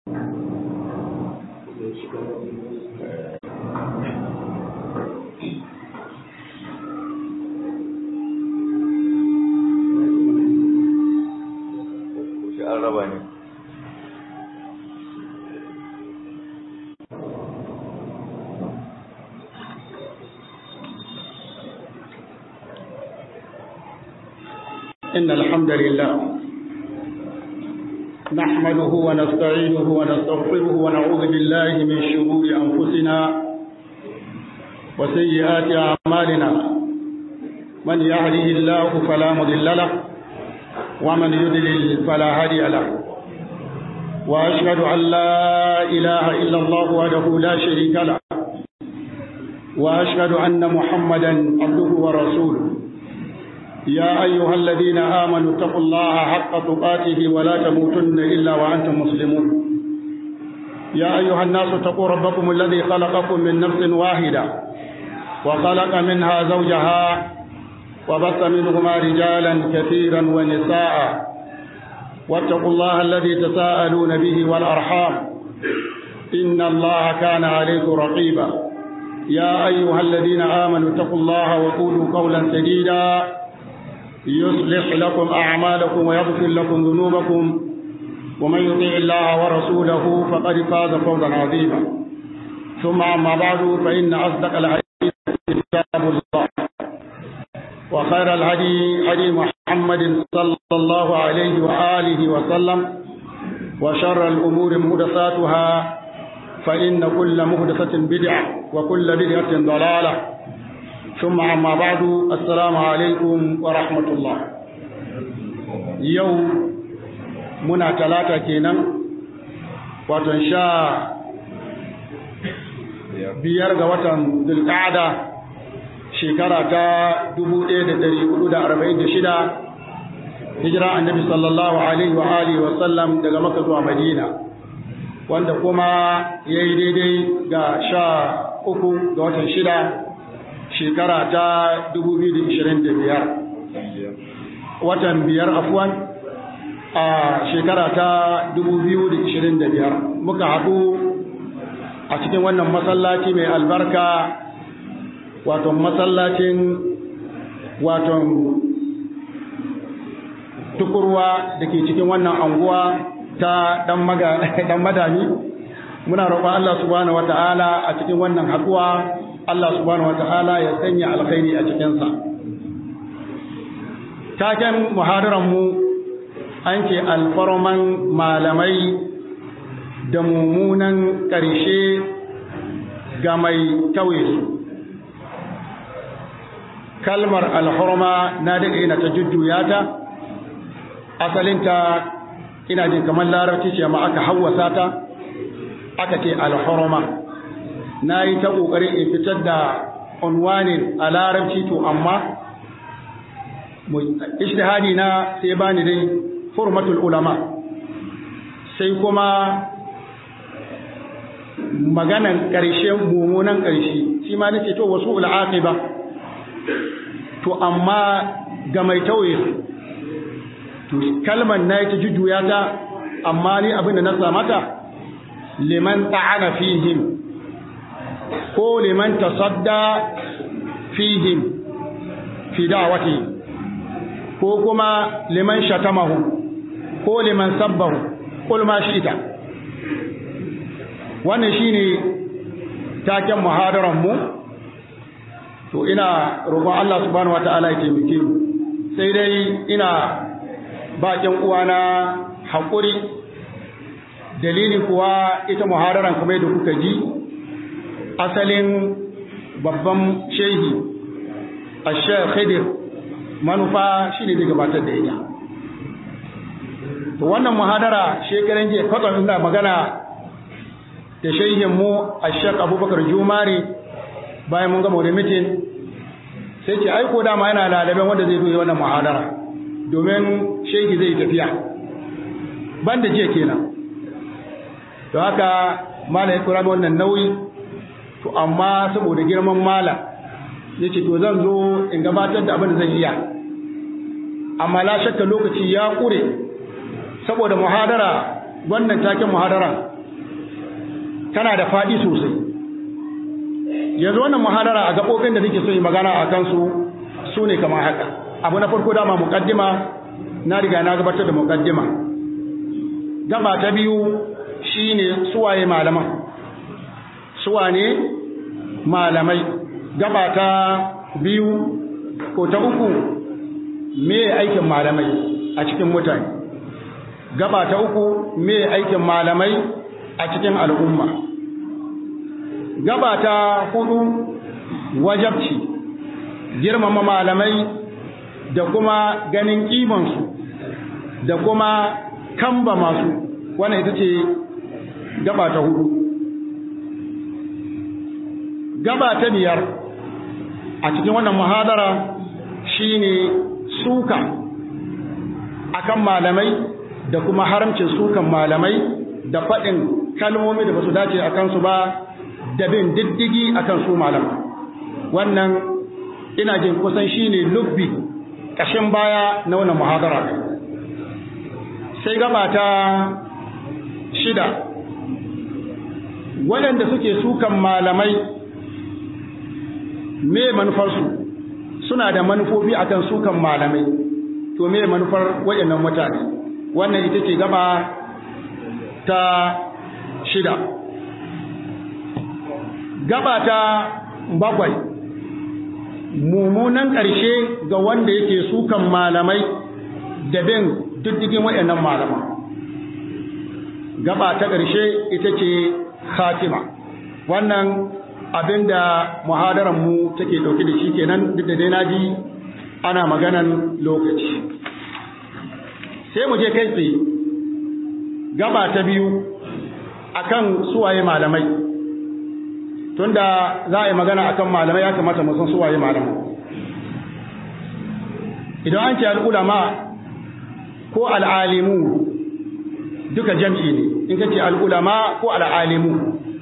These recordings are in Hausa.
إن الحمد لله نحمده ونستعينه ونستغفره ونعوذ بالله من شرور أنفسنا وسيئات أعمالنا من يهده الله فلا مضل له ومن يضلل فلا هادي له وأشهد أن لا إله إلا الله وحده لا شريك له وأشهد أن محمدا عبده ورسوله يا أيها الذين آمنوا اتقوا الله حق تقاته ولا تموتن إلا وأنتم مسلمون يا أيها الناس اتقوا ربكم الذي خلقكم من نفس واحدة وخلق منها زوجها وبث منهما رجالا كثيرا ونساء واتقوا الله الذي تساءلون به والأرحام إن الله كان عليكم رقيبا يا أيها الذين آمنوا اتقوا الله وقولوا قولا سديدا يصلح لكم أعمالكم ويغفر لكم ذنوبكم ومن يطيع الله ورسوله فقد فاز فوزا عظيما ثم أما بعد فإن أصدق الحديث كتاب الله وخير الهدي هدي محمد صلى الله عليه وآله وسلم وشر الأمور محدثاتها فإن كل محدثة بدعة وكل بدعة ضلالة ثم أما بعد السلام عليكم ورحمة الله يوم muna talata kenan watan sha biyar ga watan zulqa'ada shekara ta 1446 hijira annabi sallallahu alaihi wa alihi wa sallam daga makka zuwa madina wanda kuma yayi daidai ga sha uku ga watan shida shekara ta 2025 watan biyar afuwan a shekara ta 2025 muka haɗu a cikin wannan masallaci mai albarka wato masallacin wato tukurwa da ke cikin wannan anguwa ta dan madami muna roƙon Allah subhanahu wata'ala a cikin wannan haɗuwa Allah subhanahu wata'ala ya sanya alkhairi a cikinsa taken muhadaranmu an ce alfarman malamai da mummunan ƙarshe ga mai tauye su kalmar alhurma na daɗe na ta jujjuya ta asalinta ina jin kamar larabci ce ma aka hawasa ta aka ce alhurma na yi ta ƙoƙarin in fitar da unwanin a larabci to amma ishtihadi na sai bani dai hurmatul ulama sai kuma maganan ƙarshe mummunan ƙarshe shi ma nake to wasu ul'aqiba to amma ga mai tauye to kalmar na ta jujjuya ta amma ni abin da na samata liman ta'ana fihim ko liman tasadda fihim fi da'wati ko kuma liman shatamahu ko liman sabbahu kul ma shi'ta wannan shine taken muhadaran mu to ina roƙon Allah subhanahu wataala ya taimake mu sai dai ina bakin uwana haƙuri dalili kuwa ita muhadaran kuma da kuka ji asalin babban shehi Ashar Khidir manufa shine da gabatar da ita to wannan muhadara shekaran jiya kwatsam ina magana da shehin mu Ashaq Abubakar Jumari bayan mun gama da mitin sai ce aiko dama yana lalaben wanda zai zo wannan muhadara domin shehi zai tafiya banda jiya kenan to haka mala ya kura wannan nauyi to amma saboda girman mala yace to zan zo in gabatar da abin da zan iya amma la shakka lokaci ya kure saboda muhadara wannan taken muhadara tana da faɗi sosai yanzu wannan muhadara a gaɓoɓin da nake so yi magana a kansu su ne kamar haka abu na farko dama muƙaddima na riga na gabatar da muƙaddima gaba ta biyu shine suwaye malaman suwane malamai gaba ta biyu ko ta uku me aikin malamai a cikin mutane gaba ta uku me aikin malamai a cikin al'umma gaba ta hudu wajabci girmama malamai da kuma ganin kimansu da kuma kamba masu wannan ita ce gaba ta hudu gaba ta biyar a cikin wannan muhadara shine suka akan malamai da kuma haramcin sukan malamai da faɗin kalmomi da ba su dace a kansu ba da bin diddigi akan su malamai wannan ina jin kusan shine lubbi ƙashin baya na wannan muhadara sai gaba ta shida waɗanda suke sukan malamai me manufarsu suna da manufofi akan sukan malamai to me manufar waɗannan mutane wannan ita ce gaba ta shida gaba ta bakwai mummunan ƙarshe ga wanda yake sukan malamai da bin diddigin waɗannan malaman gaba ta ƙarshe ita ce khatima wannan abinda muhadaran mu take dauke da shi kenan duk da dai naji ana maganan lokaci sai mu je kai tsaye gaba ta biyu akan suwaye malamai tunda za a yi magana akan malamai ya kamata mu san suwaye malamai idan an ce al'ulama ko al'alimu duka jam'i ne in ka ce al'ulama ko al'alimu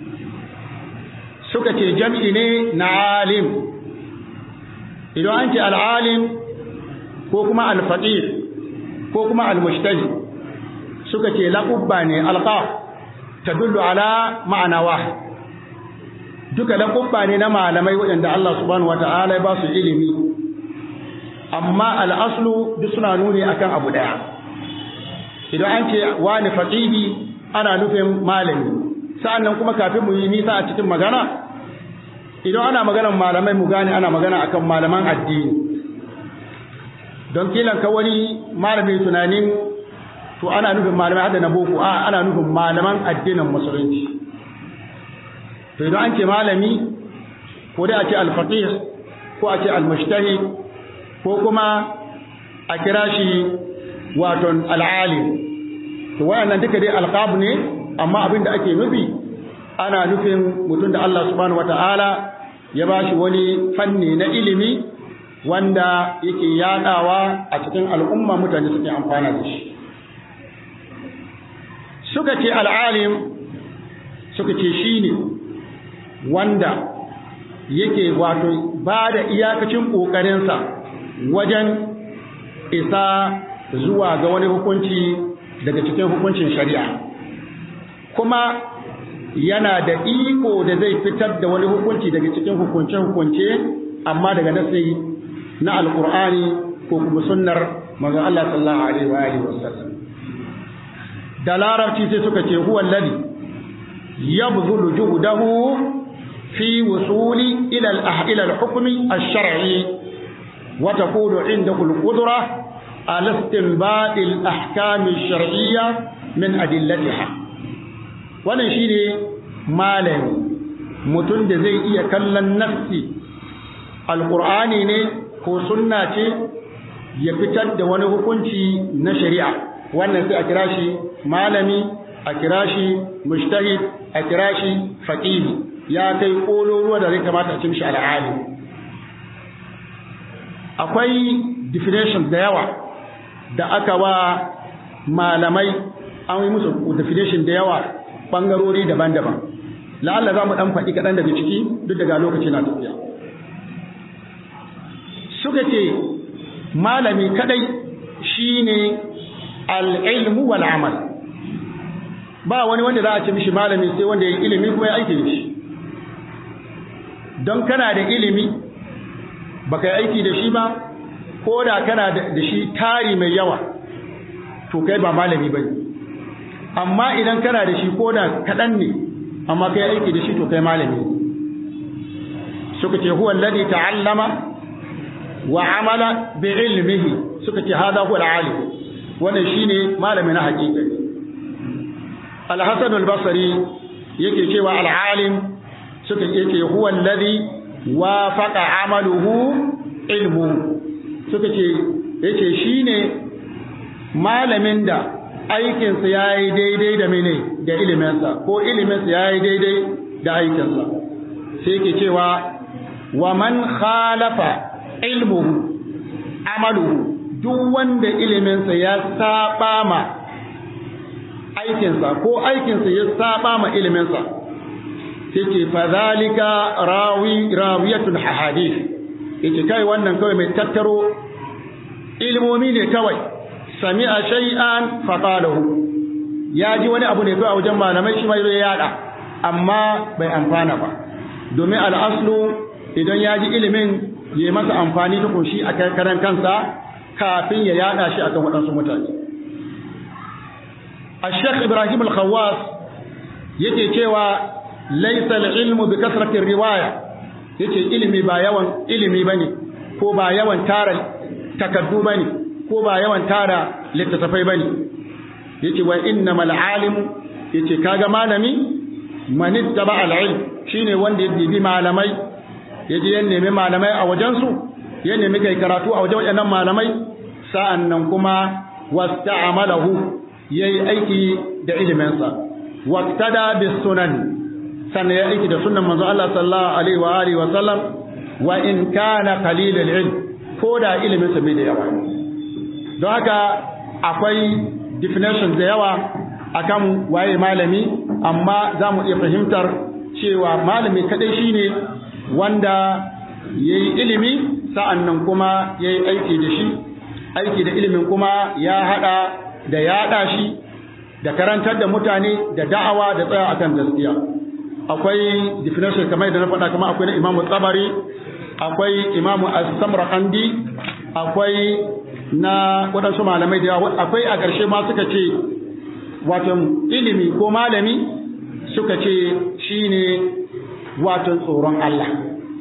suka ce jam'i ne na alim idan an ce al'alim ko kuma alfaƙir ko kuma almushtali suka ce laƙubba ne alƙa ta dullu ala ma'anawa duka laƙubba ne na malamai waɗanda Allah subhanahu wa ta'ala ya ba su ilimi amma al'aslu duk suna nuni akan abu ɗaya idan an ce wani faƙihi ana nufin malami sa'annan kuma kafin mu yi nisa a cikin magana idan ana maganar malamai mu gane ana magana akan malaman addini don kilan ka wani malami tunanin to ana nufin malamai hada na boko a ana nufin malaman addinin musulunci to idan an ce malami ko dai a ce alfaqih ko a ce almushtahid ko kuma a kira shi waton al'alim to wayannan duka dai alqab ne amma abin da ake nufi ana nufin mutum da Allah subhanahu wata'ala ya ba shi wani fanni na ilimi wanda yake yadawa a cikin al'umma mutane suke amfana da shi suka ce al'alim suka ce shi ne wanda yake wato ba da iyakacin ƙoƙarinsa wajen isa zuwa ga wani hukunci daga cikin hukuncin shari'a kuma yana da iko da zai fitar da wani hukunci daga cikin hukunce-hukunce amma daga nasi na alkur'ani ko kuma sunnar manzon Allah sallallahu alaihi wa alihi wasallam da larabci sai suka ce huwa alladhi yabdhulu juhdahu fi wusuli ila al-ila al-hukmi ash-shar'i wa takunu indahu al-qudra ala istinbat al-ahkam ash-shar'iyya min adillatiha wannan shi ne malami mutum da zai iya kallon nassi alkur'ani ne ko sunna ce ya fitar da wani hukunci na shari'a wannan sai a kira shi malami a kira shi mujtahid a kira shi faqihi ya kai kololuwa da zai kamata a cin shi al'ali akwai definition da yawa da aka wa malamai an yi musu definition da yawa ɓangarori daban-daban la'alla za mu ɗan faɗi kaɗan daga ciki duk daga lokaci na tafiya suka ce malami kaɗai shi ne al'ilmu wal'amal ba wani wanda za a ce mishi malami sai wanda ya yi ilimi kuma ya aiki da shi don kana da ilimi baka yi aiki da shi ba ko da kana da shi tari mai yawa to kai ba malami ba ne amma idan kana da shi ko da kaɗan ne amma kai aiki da shi to kai malami suka ce huwa alladhi ta'allama wa amala bi ilmihi suka ce hada huwa al-alim wannan shine malami na hakika al-hasan al-basri yake cewa al-alim suka yake huwa alladhi wafaqa amaluhu ilmu suka ce yace shine malamin da aikinsa yayi daidai da mene da iliminsa ko iliminsa yayi daidai da aikinsa sai yake cewa wa man khalafa ilmuhu amaluhu duk wanda iliminsa ya saba ma aikinsa ko aikinsa ya saba ma iliminsa sai ce fadhalika rawi rawiyatun ahadith yace kai wannan kawai mai tattaro ilmomi ne kawai sami'a shay'an faqalahu ya ji wani abu ne kawai a wajen malamai shi mai ya yada amma bai amfana ba domin al'aslu idan ya ji ilimin ya masa amfani tukun shi a karan kansa kafin ya yada shi akan waɗansu mutane الشيخ إبراهيم الخواص yake cewa laisa ilmu bi kasratir riwaya yace ilimi ba yawan ilimi bane ko ba yawan tara takaddu bane ko ba yawan tara littattafai bane yace wa innamal alim yace kaga malami man ittaba al ilm shine wanda ya bibi malamai yaje ya nemi malamai a wajen su ya nemi kai karatu a wajen waɗannan malamai sa'annan kuma wasta'amalahu yayi aiki da iliminsa waqtada bis sunan sannan ya aiki da sunnan manzo Allah sallallahu alaihi wa alihi wa sallam wa in kana qalil al ilm ko da ilimin sa bai da yawa don haka akwai definition da yawa akan waye malami amma za mu iya fahimtar cewa malami kadai shine wanda yayi ilimi sa'annan kuma yayi aiki da shi aiki da ilimin kuma ya hada da yaɗa shi da karantar da mutane da da'awa da tsaya akan gaskiya akwai definition kamar da na faɗa kuma akwai na imamu tsabari akwai imamu as-samarqandi akwai na waɗansu malamai da yawa akwai a ƙarshe ma suka ce wato ilimi ko malami suka ce shine wato tsoron Allah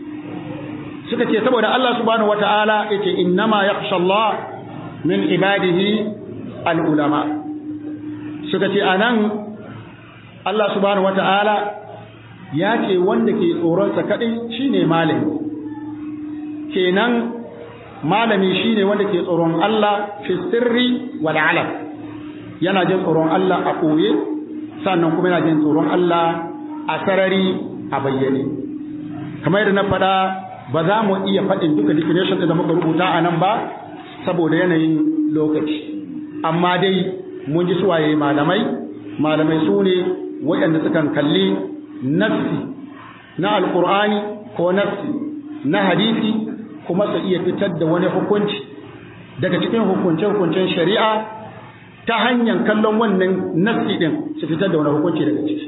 suka ce saboda Allah subhanahu wata'ala yace innama yakhsha Allah min ibadihi al'ulama suka ce a nan Allah subhanahu wa ta'ala ya ce wanda ke tsoronsa kaɗai shi ne malami kenan malami shi ne wanda ke tsoron Allah fi sirri wal'alam yana jin tsoron Allah a ɓoye sannan kuma yana jin tsoron Allah a sarari a bayyane kamar yadda na faɗa ba za mu iya faɗin duka definition da muka rubuta a nan ba saboda yanayin lokaci amma dai mun ji suwaye malamai malamai su ne waɗanda sukan kalli nassi na alkur'ani ko nassi na hadisi kuma su iya fitar da wani hukunci daga cikin hukunce-hukuncen shari'a ta hanyar kallon wannan nassi ɗin su fitar da wani hukunci daga ciki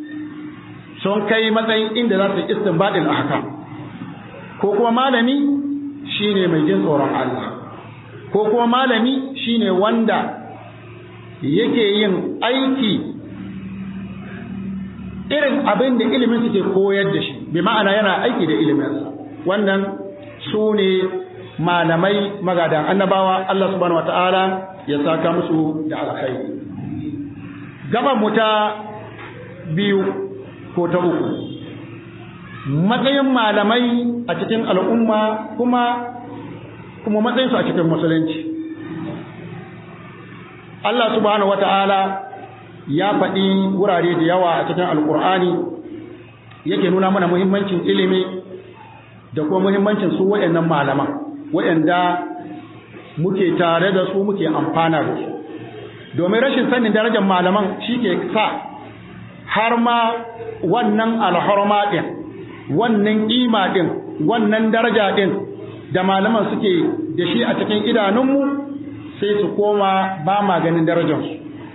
sun kai matsayin inda za su yi istinbadin ahkam ko kuma malami shine mai jin tsoron Allah ko kuma malami shine wanda yake yin aiki irin abin da ilimin suke koyar da shi bi ma'ana yana aiki da iliminsa wannan su ne malamai magadan annabawa Allah subhanahu wata'ala ya saka musu da alkhairi gaban mu ta biyu ko ta uku matsayin malamai a cikin al'umma kuma kuma matsayinsu a cikin musulunci Allah subhanahu wata'ala ya faɗi wurare da yawa a cikin alkur'ani yake nuna mana muhimmancin ilimi da kuma muhimmancin su waɗannan malaman waɗanda muke tare da su muke amfana da su domin rashin sanin darajar malaman shi ke sa har ma wannan alhorma ɗin wannan ƙima ɗin wannan daraja ɗin da malaman suke da shi a cikin idanunmu sai su koma ba ma ganin darajarsu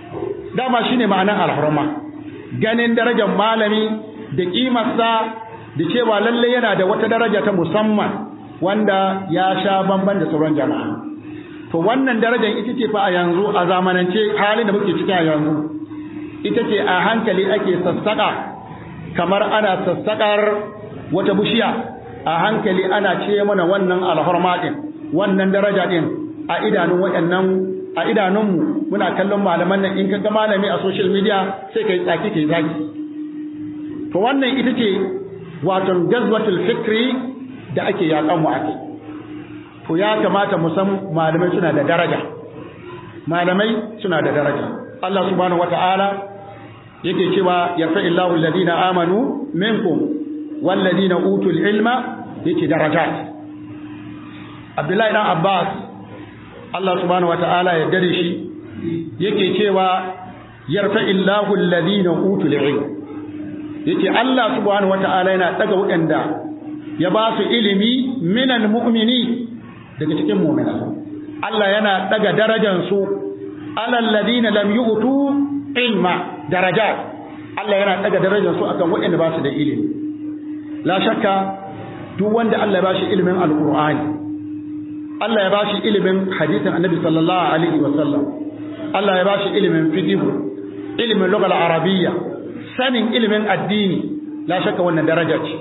dama shine ma'anar alhurma ganin darajar malami da kimarsa da cewa lalle yana da wata daraja ta musamman wanda ya sha bamban da sauran jama'a to wannan darajar ita ce fa a yanzu a zamanance halin da muke ciki a yanzu ita ce a hankali ake sassaka kamar ana sassakar wata bushiya a hankali ana ce mana wannan alhurma din wannan daraja din a idanun waɗannan a idanunmu muna kallon malaman nan in kaga malami a social media sai kai tsaki kai zaki to wannan ita ce wato gazwatul fikri da ake yakan mu ake to ya kamata mu san malamai suna da daraja malamai suna da daraja Allah subhanahu wataala yake cewa yarfa'illahu alladhina amanu minkum walladhina utul ilma yake darajat Abdullahi dan Abbas Allah subhanahu wataala ya dare shi yake cewa yarfa'illahu alladhina utul ilma yake Allah subhanahu wataala yana daga waɗanda ya ba su ilimi minal mu'mini daga cikin mu'mina Allah yana daga darajar su alal ladina lam yu'tu ilma darajat Allah yana daga darajar su akan waɗanda ba su da ilimi la shakka duk wanda Allah ya bashi ilimin alqur'ani Allah ya bashi ilimin hadisin annabi sallallahu alaihi wa sallam Allah ya bashi ilimin fiqh ilimin lugha arabiyya sanin ilimin addini la shakka wannan daraja ce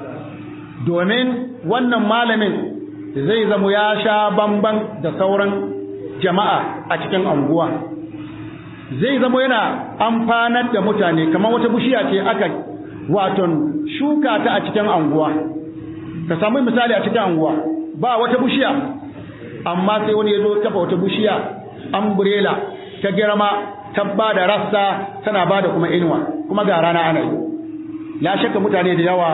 domin wannan malamin zai zama ya sha bamban da sauran jama'a a cikin anguwa zai zama yana amfanar da mutane kamar wata bishiya ce aka waton shuka ta a cikin anguwa ka samu misali a cikin anguwa ba wata bishiya amma sai wani ya zo kafa wata bishiya umbrella ta girma ta ba da rassa tana ba da kuma inuwa kuma ga rana ana yi la shakka mutane da yawa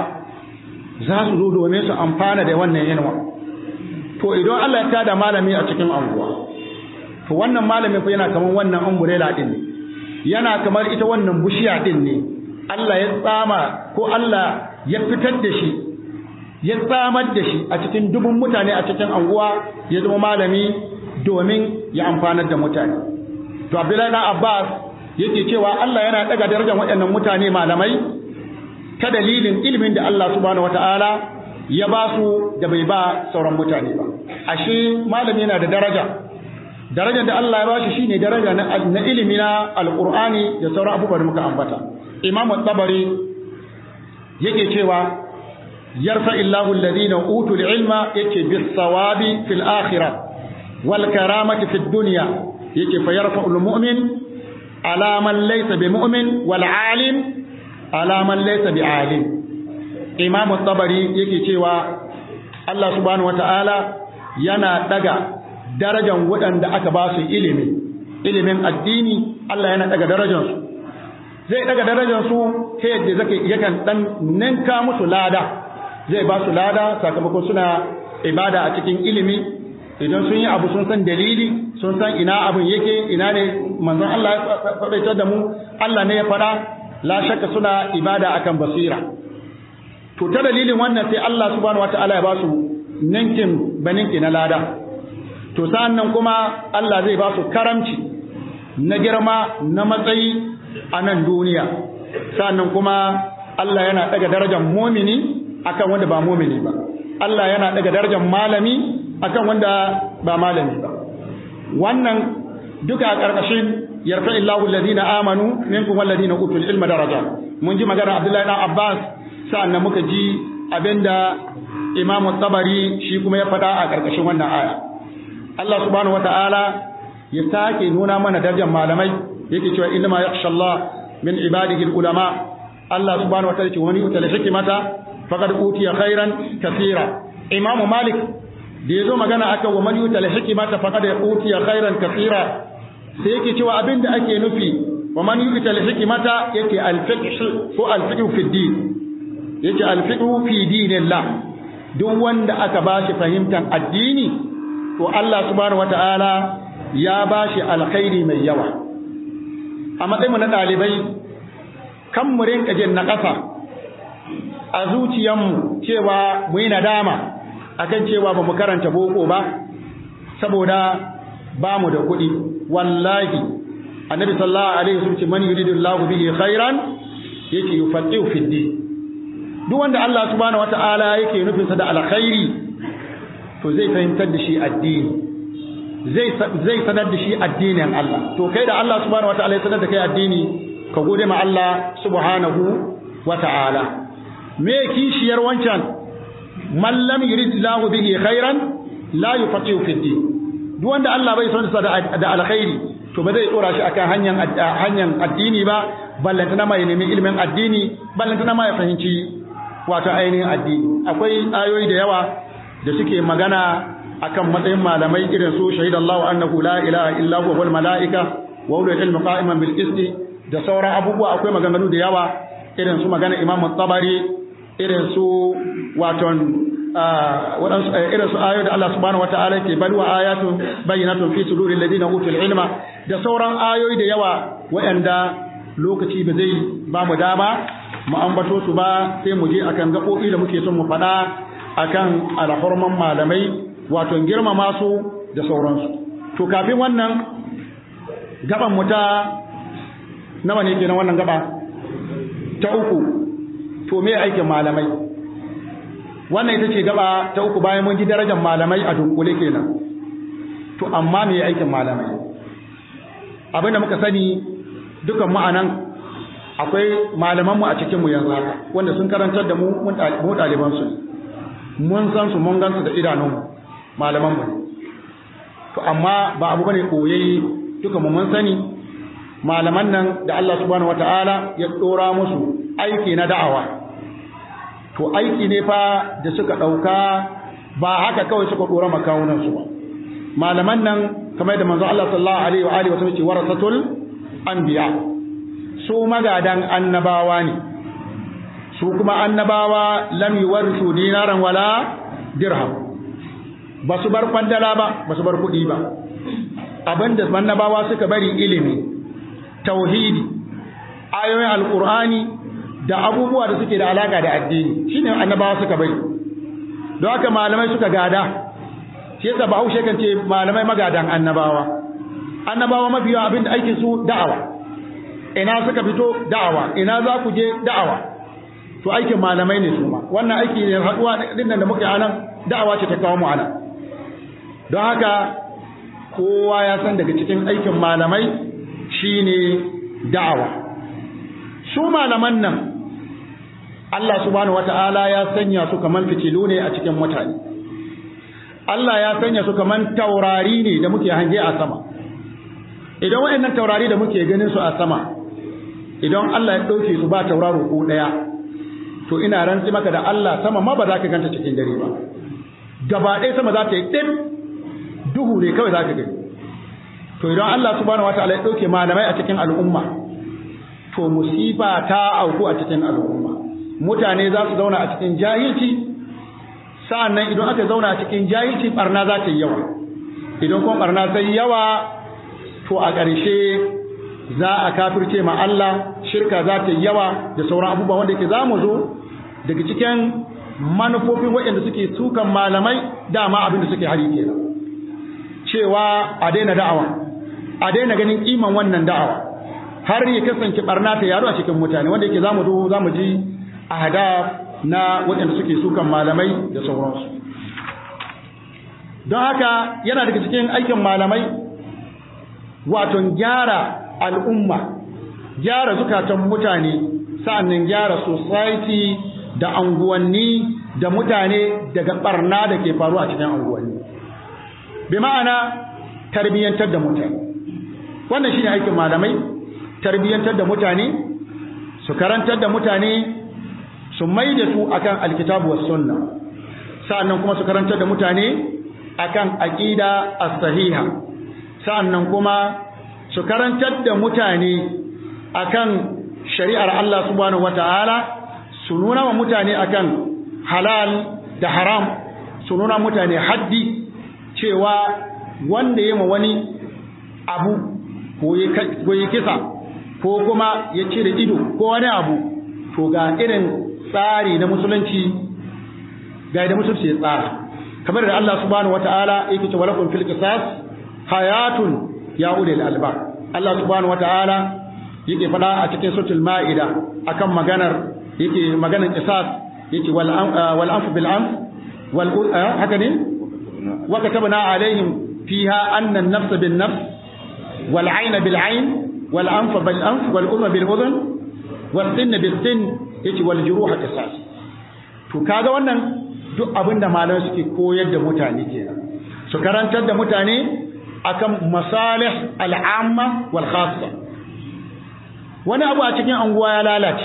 za su zo domin su amfana da wannan inuwa to idan Allah ya tada malami a cikin anguwa to wannan malamin fa yana kamar wannan umbrella din ne yana kamar ita wannan bushiya din ne Allah ya tsama ko Allah ya fitar da shi ya tsamar da shi a cikin dubun mutane a cikin anguwa ya zama malami domin ya amfanar da mutane to Abdullahi dan Abbas yake cewa Allah yana daga darajar waɗannan mutane malamai ta dalilin ilimin da Allah subhanahu wataala ya ba su da bai ba sauran mutane ba ashe malami yana da daraja darajar da Allah ya ba shi shine daraja na ilimi na alqur'ani da sauran abubuwa da muka ambata Imam tabari yake cewa yarfa illahu alladhina utul ilma yake bis sawabi fil akhirah wal karamati fid dunya yake fa yarfa al mu'min ala man laysa bi mu'min wal alim ala man laysa bi alim Imam tabari yake cewa Allah subhanahu wataala yana daga darajan waɗanda aka ba su ilimi ilimin addini Allah yana daga darajansu zai daga darajansu ta yadda zaka yakan dan ninka musu lada zai ba su lada sakamakon suna ibada a cikin ilimi idan sun yi abu sun san dalili sun san ina abin yake ina ne manzon Allah ya faɗaitar da mu Allah ne ya faɗa la shakka suna ibada akan basira to ta dalilin wannan sai Allah subhanahu wataala ya ba su ninkin baninki na lada to sa'an nan kuma Allah zai ba su karamci na girma na matsayi a nan duniya sa'an nan kuma Allah yana daga darajar mumini akan wanda ba mumini ba Allah yana daga darajar malami akan wanda ba malami ba wannan duka a ƙarƙashin yarfa illahu alladhina amanu minkum walladhina utul ilma daraja mun ji magana Abdullahi dan Abbas sa'an nan muka ji abinda Imam Tabari shi kuma ya faɗa a ƙarƙashin wannan aya Allah subhanahu wata'ala ya sake nuna mana darajar malamai yake cewa inna ma yakhsha Allah min ibadihi ulama Allah subhanahu wata'ala ce wani utal hikmata faqad utiya khairan kaseera Imam Malik da yazo magana aka wa man yutal hikmata faqad utiya khairan kaseera sai yake cewa abinda ake nufi wa man yutal hikmata yake al-fiqh ko al-fiqh fi din yake al-fiqh fi dinillah duk wanda aka bashi fahimtar addini to Allah subhanahu wata'ala ya bashi alkhairi mai yawa a matsayin na dalibai kan mu rinka jin na ƙasa a zuciyarmu cewa mu yi nadama akan cewa ba mu karanta boko ba saboda ba mu da kuɗi wallahi annabi sallallahu alaihi wasallam ce man yuridullahu bihi khairan yake yufaqihu fi din duk wanda Allah subhanahu wataala yake nufin sa da alkhairi to zai fahimtar da shi addini zai zai sanar da shi addinin Allah to kai da Allah subhanahu wataala ya sanar da kai addini ka gode ma Allah subhanahu wataala me kishiyar wancan man lam yuridullahu bihi khairan la yufaqihu fi din duk wanda Allah bai son sa da alkhairi to ba zai tsora shi akan hanyar hanyar addini ba ballantana ma ya nemi ilimin addini ballantana ma ya fahimci wato ainihin addini akwai ayoyi da yawa da suke magana akan matsayin malamai irin su shahidallahu annahu la ilaha illa huwa wal malaika wa ulul ilmi qa'iman bil qisti da sauran abubuwa akwai maganganu da yawa irin su magana Imam Tabari irin su waton waɗansu irin su ayoyi da Allah subhanahu wataala ke bal wa ayatun bayyinatun fi suduril ladina utul ilma da sauran ayoyi da yawa waɗanda lokaci ba zai ba mu dama mu ambato su ba sai mu je akan gaɓoɓi da muke son mu faɗa akan alhorman malamai wato girmama su da sauransu to kafin wannan gaban mu ta nawa ne kenan wannan gaba ta uku to me aikin malamai wannan ita ce gaba ta uku bayan mun ji darajar malamai a dunkule kenan to amma me aikin malamai abinda muka sani dukan ma'anan akwai malamanmu a cikinmu yanzu haka wanda sun karantar da mu mu ɗalibansu mun san su mun gansu da idanunmu malamanmu to amma ba abu bane koyayye dukan mu mun sani malaman nan da Allah subhanahu wataala ya dora musu aiki na da'awa to aiki ne fa da suka ɗauka ba haka kawai suka dora makawunan su ba malaman nan kamar da manzo Allah sallallahu alaihi wa alihi wasallam ce warasatul anbiya su magadan annabawa ne su kuma annabawa lam yuwarrisu dinaran wala dirham ba su bar kwandala ba ba su bar kuɗi ba abinda annabawa suka bari ilimi tauhidi ayoyin alqur'ani da abubuwa da suke da alaka da addini shine annabawa suka bari don haka malamai suka gada shi yasa bahaushe kan ce malamai magadan annabawa annabawa mafi yawa abinda aikin su da'awa ina suka fito da'awa ina za ku je da'awa to aikin malamai ne su ma wannan aiki ne haduwa din da muke anan da'awa ce ta kawo mu anan don haka kowa ya san daga cikin aikin malamai shine da'awa su malaman nan Allah subhanahu wata'ala ya sanya su kaman fitilu ne a cikin mutane Allah ya sanya su kaman taurari ne da muke hange a sama idan waɗannan taurari da muke ganin su a sama idan Allah ya ɗauke su ba tauraro ko ɗaya to ina rantsi maka da Allah sama ma ba za ka ganta cikin dare ba gaba ɗaya sama za ta yi ɗin duhu ne kawai za ka gani to idan Allah subhanahu wataala ya ɗauke malamai a cikin al'umma to musifa ta auku a cikin al'umma mutane za su zauna a cikin jahilci sa'annan idan aka zauna a cikin jahilci barna za ta yi yawa idan kuma barna sai yawa to a ƙarshe za a kafirce ma Allah shirka za ta yi yawa da sauran abubuwa wanda ke za mu zo daga cikin manufofin waɗanda suke sukan malamai dama abin da suke hari kenan cewa a daina da'awa a daina ganin kiman wannan da'awa har ya kasance barna ta yaro a cikin mutane wanda yake zamu zo zamu ji ahadaf na waɗanda suke sukan malamai da sauransu don haka yana daga cikin aikin malamai wato gyara al'umma gyara zukatan mutane sa'annan gyara society da anguwanni da mutane daga barna da ke faru a cikin anguwanni bi ma'ana tarbiyyantar da mutane wannan shine aikin malamai tarbiyyantar da mutane su karantar da mutane su mai da su akan alkitabu was sunna sa'annan kuma su karantar da mutane akan aqida as-sahiha sa'annan kuma su karantar da mutane akan shari'ar Allah subhanahu wata'ala su nuna wa mutane akan halal da haram su nuna mutane haddi cewa wanda ya ma wani abu ko ya kisa ko kuma ya cire ido ko wani abu to ga irin tsari na musulunci ga da musulunci ya tsara kamar da Allah subhanahu wata'ala yake cewa lakum fil qisas hayatun ya ulil albab Allah subhanahu wataala yake faɗa a cikin suratul ma'ida akan maganar yake maganar qisas yake wal wal anf bil anf wal haka ne wa katabna alaihim fiha anna an-nafs bin nafs wal 'ayna bil 'ayn wal anf bil anf wal udhna bil udhn wal sinna bil sin yake wal juruha qisas to kaga wannan duk abinda malamai suke koyar da mutane kenan su karantar da mutane akan masalih al'amma wal khassa wani abu a cikin anguwa ya lalace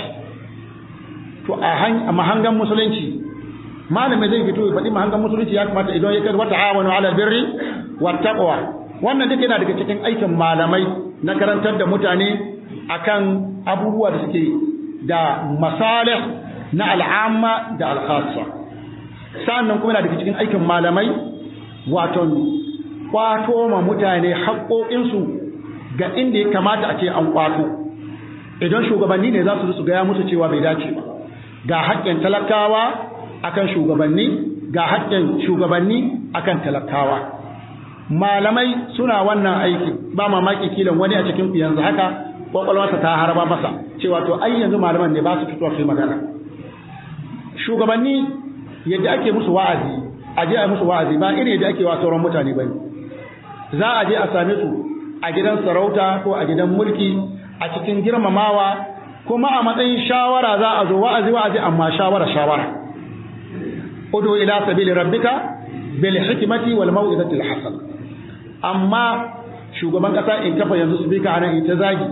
to a mahangan musulunci malami zai fito ya faɗi mahangan musulunci ya kamata idan ya kai wata awanu ala birri wa taqwa wannan duk yana daga cikin aikin malamai na karantar da mutane akan abubuwa da suke da masalih na al'amma da al-khassa sannan kuma yana daga cikin aikin malamai wato kwato ma mutane haƙoƙinsu ga inda ya kamata a ce an kwato idan shugabanni ne za su su gaya musu cewa bai dace ba ga haƙƙin talakawa akan shugabanni ga haƙƙin shugabanni akan talakawa malamai suna wannan aiki ba mamaki kilan wani a cikin ku yanzu haka kwakwalwarsa ta harba masa cewa to ai yanzu malaman ne ba su fitowa su magana shugabanni yadda ake musu wa'azi a je a musu wa'azi ba irin yadda ake wa sauran mutane bane za a je a same su a gidan sarauta ko a gidan mulki a cikin girmamawa kuma a matsayin shawara za a zo wa'azi wa'azi amma shawara shawara udu ila sabili rabbika bil hikmati wal mau'izati al hasana amma shugaban kasa in kafa yanzu speaker anan ita zagi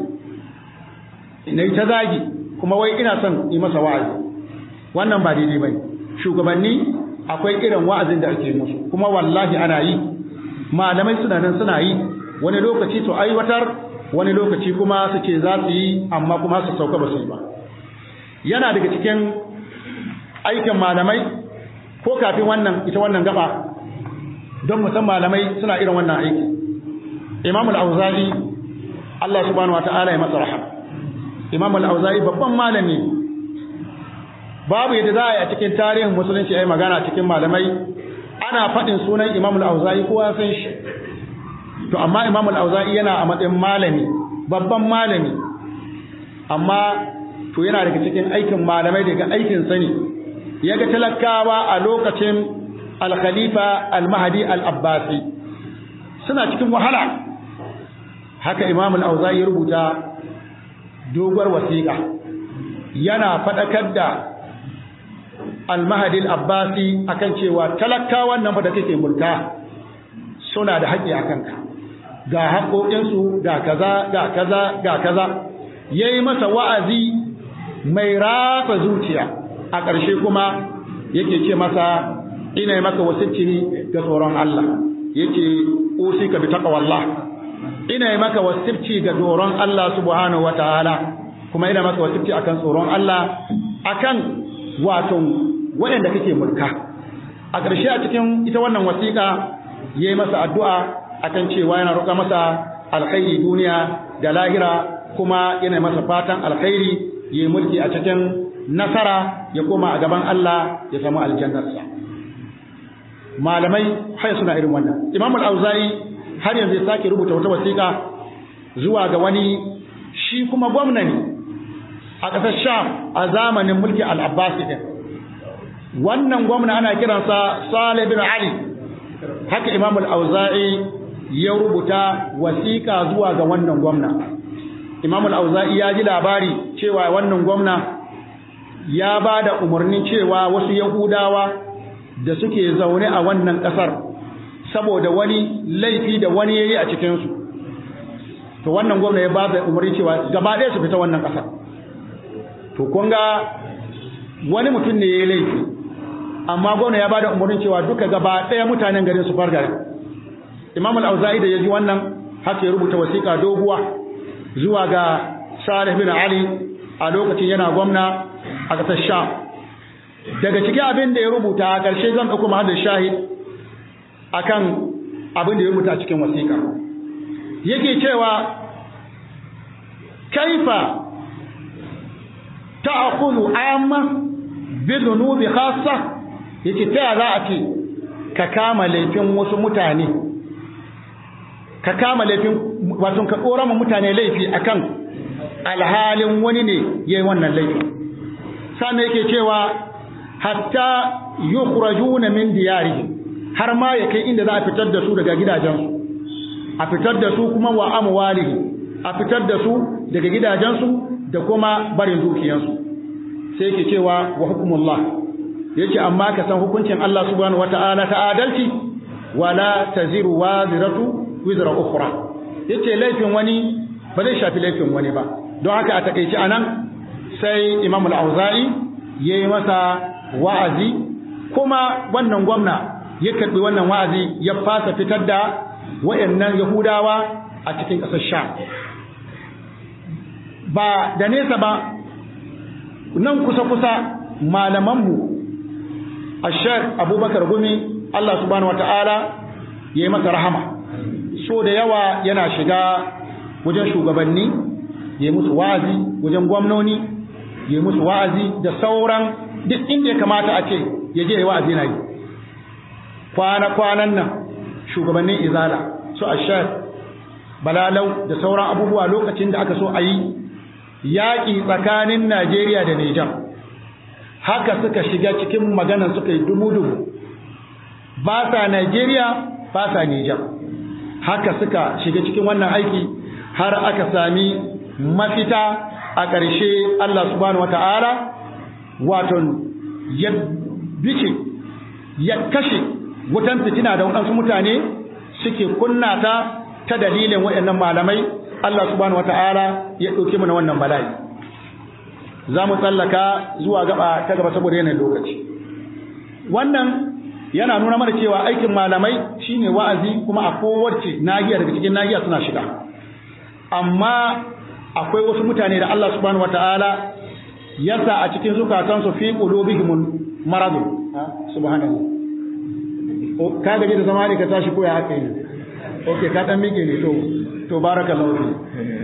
ina ita zagi kuma wai ina son yi masa wa'azi wannan ba daidai bane shugabanni akwai irin wa'azin da ake musu kuma wallahi ana yi malamai suna nan suna yi wani lokaci su aiwatar wani lokaci kuma su ce za su yi amma kuma su sauka ba su yi ba yana daga cikin aikin malamai ko kafin wannan ita wannan gaba don musan malamai suna irin wannan aiki imam al-auza'i Allah subhanahu wata'ala ya masa rahama imam al-auza'i babban malami babu yadda za a yi a cikin tarihin musulunci ya yi magana cikin malamai ana faɗin sunan imam al-auza'i kowa san shi to amma imam al-auza'i yana a matsayin malami babban malami amma to yana daga cikin aikin malamai daga aikin sani yaga talakawa a lokacin al-khalifa al-mahdi al-abbasi suna cikin wahala haka imam al-auza'i ya rubuta doguwar wasiƙa yana faɗakar da al-mahdi al-abbasi akan cewa talakawan nan fa da kake mulka suna da haƙƙi akan ka ga haƙoƙinsu ga kaza ga kaza ga kaza yayi masa wa'azi mai rafa zuciya a ƙarshe kuma yake ce masa ina maka wasicci ga tsoron Allah yake usika bi taqwallah ina maka wasicci ga tsoron Allah subhanahu wataala kuma ina maka wasicci akan tsoron Allah akan wato waɗanda kake mulka a ƙarshe a cikin ita wannan wasiƙa yayi masa addu'a akan cewa yana roƙa masa alkhairi duniya da lahira kuma yana masa fatan alkhairi yayi mulki a cikin nasara ya koma a gaban Allah ya samu aljannarsa malamai har suna irin wannan Imam al-Auza'i har yanzu ya sake rubuta wata wasiƙa zuwa ga wani shi kuma gwamna ne a ƙasar Sham a zamanin mulki al-Abbasi din wannan gwamna ana kiransa Salih bin Ali haka Imam al-Auza'i ya rubuta wasiƙa zuwa ga wannan gwamna Imam al-Auza'i ya ji labari cewa wannan gwamna ya ba da umarnin cewa wasu Yahudawa da suke zaune a wannan ƙasar saboda wani laifi da wani yayi a cikin su to wannan gwamna ya ba da umarni cewa gaba ɗaya su fita wannan ƙasar to kun ga wani mutum ne yayi laifi amma gwamna ya ba da umarnin cewa duka gaba ɗaya mutanen garin su fargare Imam al-Auza'i da yaji wannan haka ya rubuta wasiƙa doguwa zuwa ga Salih bin Ali a lokacin yana gwamna a ƙasar Sham daga cikin abin da ya rubuta a ƙarshe zan ɗauko mahallin shahid akan abin da ya rubuta a cikin wasiƙa yake cewa kaifa ta'khudhu amma bi dhunubi khassa yake ta za a ce ka kama laifin wasu mutane ka kama laifin wato ka dora ma mutane laifi akan alhalin wani ne yayi wannan laifi sannan yake cewa hatta yukhrajuna min diyarihim har ma ya kai inda za a fitar da su daga gidajensu a fitar da su kuma wa amwalihi a fitar da su daga gidajensu da kuma barin dukiyansu sai yake cewa wa hukumullah yace amma ka san hukuncin Allah subhanahu wata'ala ta adalci wala taziru waziratu wizra ukhra yace laifin wani ba zai shafi laifin wani ba don haka a takeici anan sai Imam al-Auza'i yayi masa wa'azi kuma wannan gwamna ya karbi wannan wa'azi ya fasa fitar da wayannan Yahudawa a cikin ƙasar Sham ba da nesa ba nan kusa-kusa malamanmu a shek abubakar gumi Allah subhanahu wata'ala ya yi masa rahama so da yawa yana shiga wajen shugabanni ya yi musu wa'azi wajen gwamnoni ya yi musu wa'azi da sauran duk inda ya kamata a ce ya je ya wa'azi na yi kwana-kwanan nan shugabannin izala su a shek balalau da sauran abubuwa lokacin da aka so a yi yaƙi tsakanin Najeriya da Nijar haka suka shiga cikin maganan suka yi dumu-dumu ba sa Najeriya ba sa Nijar haka suka shiga cikin wannan aiki har aka sami mafita a ƙarshe Allah subhanahu wata'ala wato ya bice ya kashe wutan fitina da waɗansu mutane suke kunna ta ta dalilin waɗannan malamai Allah subhanahu wata'ala ya ɗauke mu na wannan bala'i za mu tsallaka zuwa gaba ta gaba saboda yanayin lokaci wannan yana nuna mana cewa aikin malamai shine wa'azi kuma a kowace nahiya daga cikin nahiya suna shiga amma akwai wasu mutane da Allah subhanahu wata'ala ya sa a cikin zukatansu fi qulubihim maradu subhanallah ka gaji da zama ne ka tashi ko ya haka ne okay ka dan mike ne to to barakallahu fi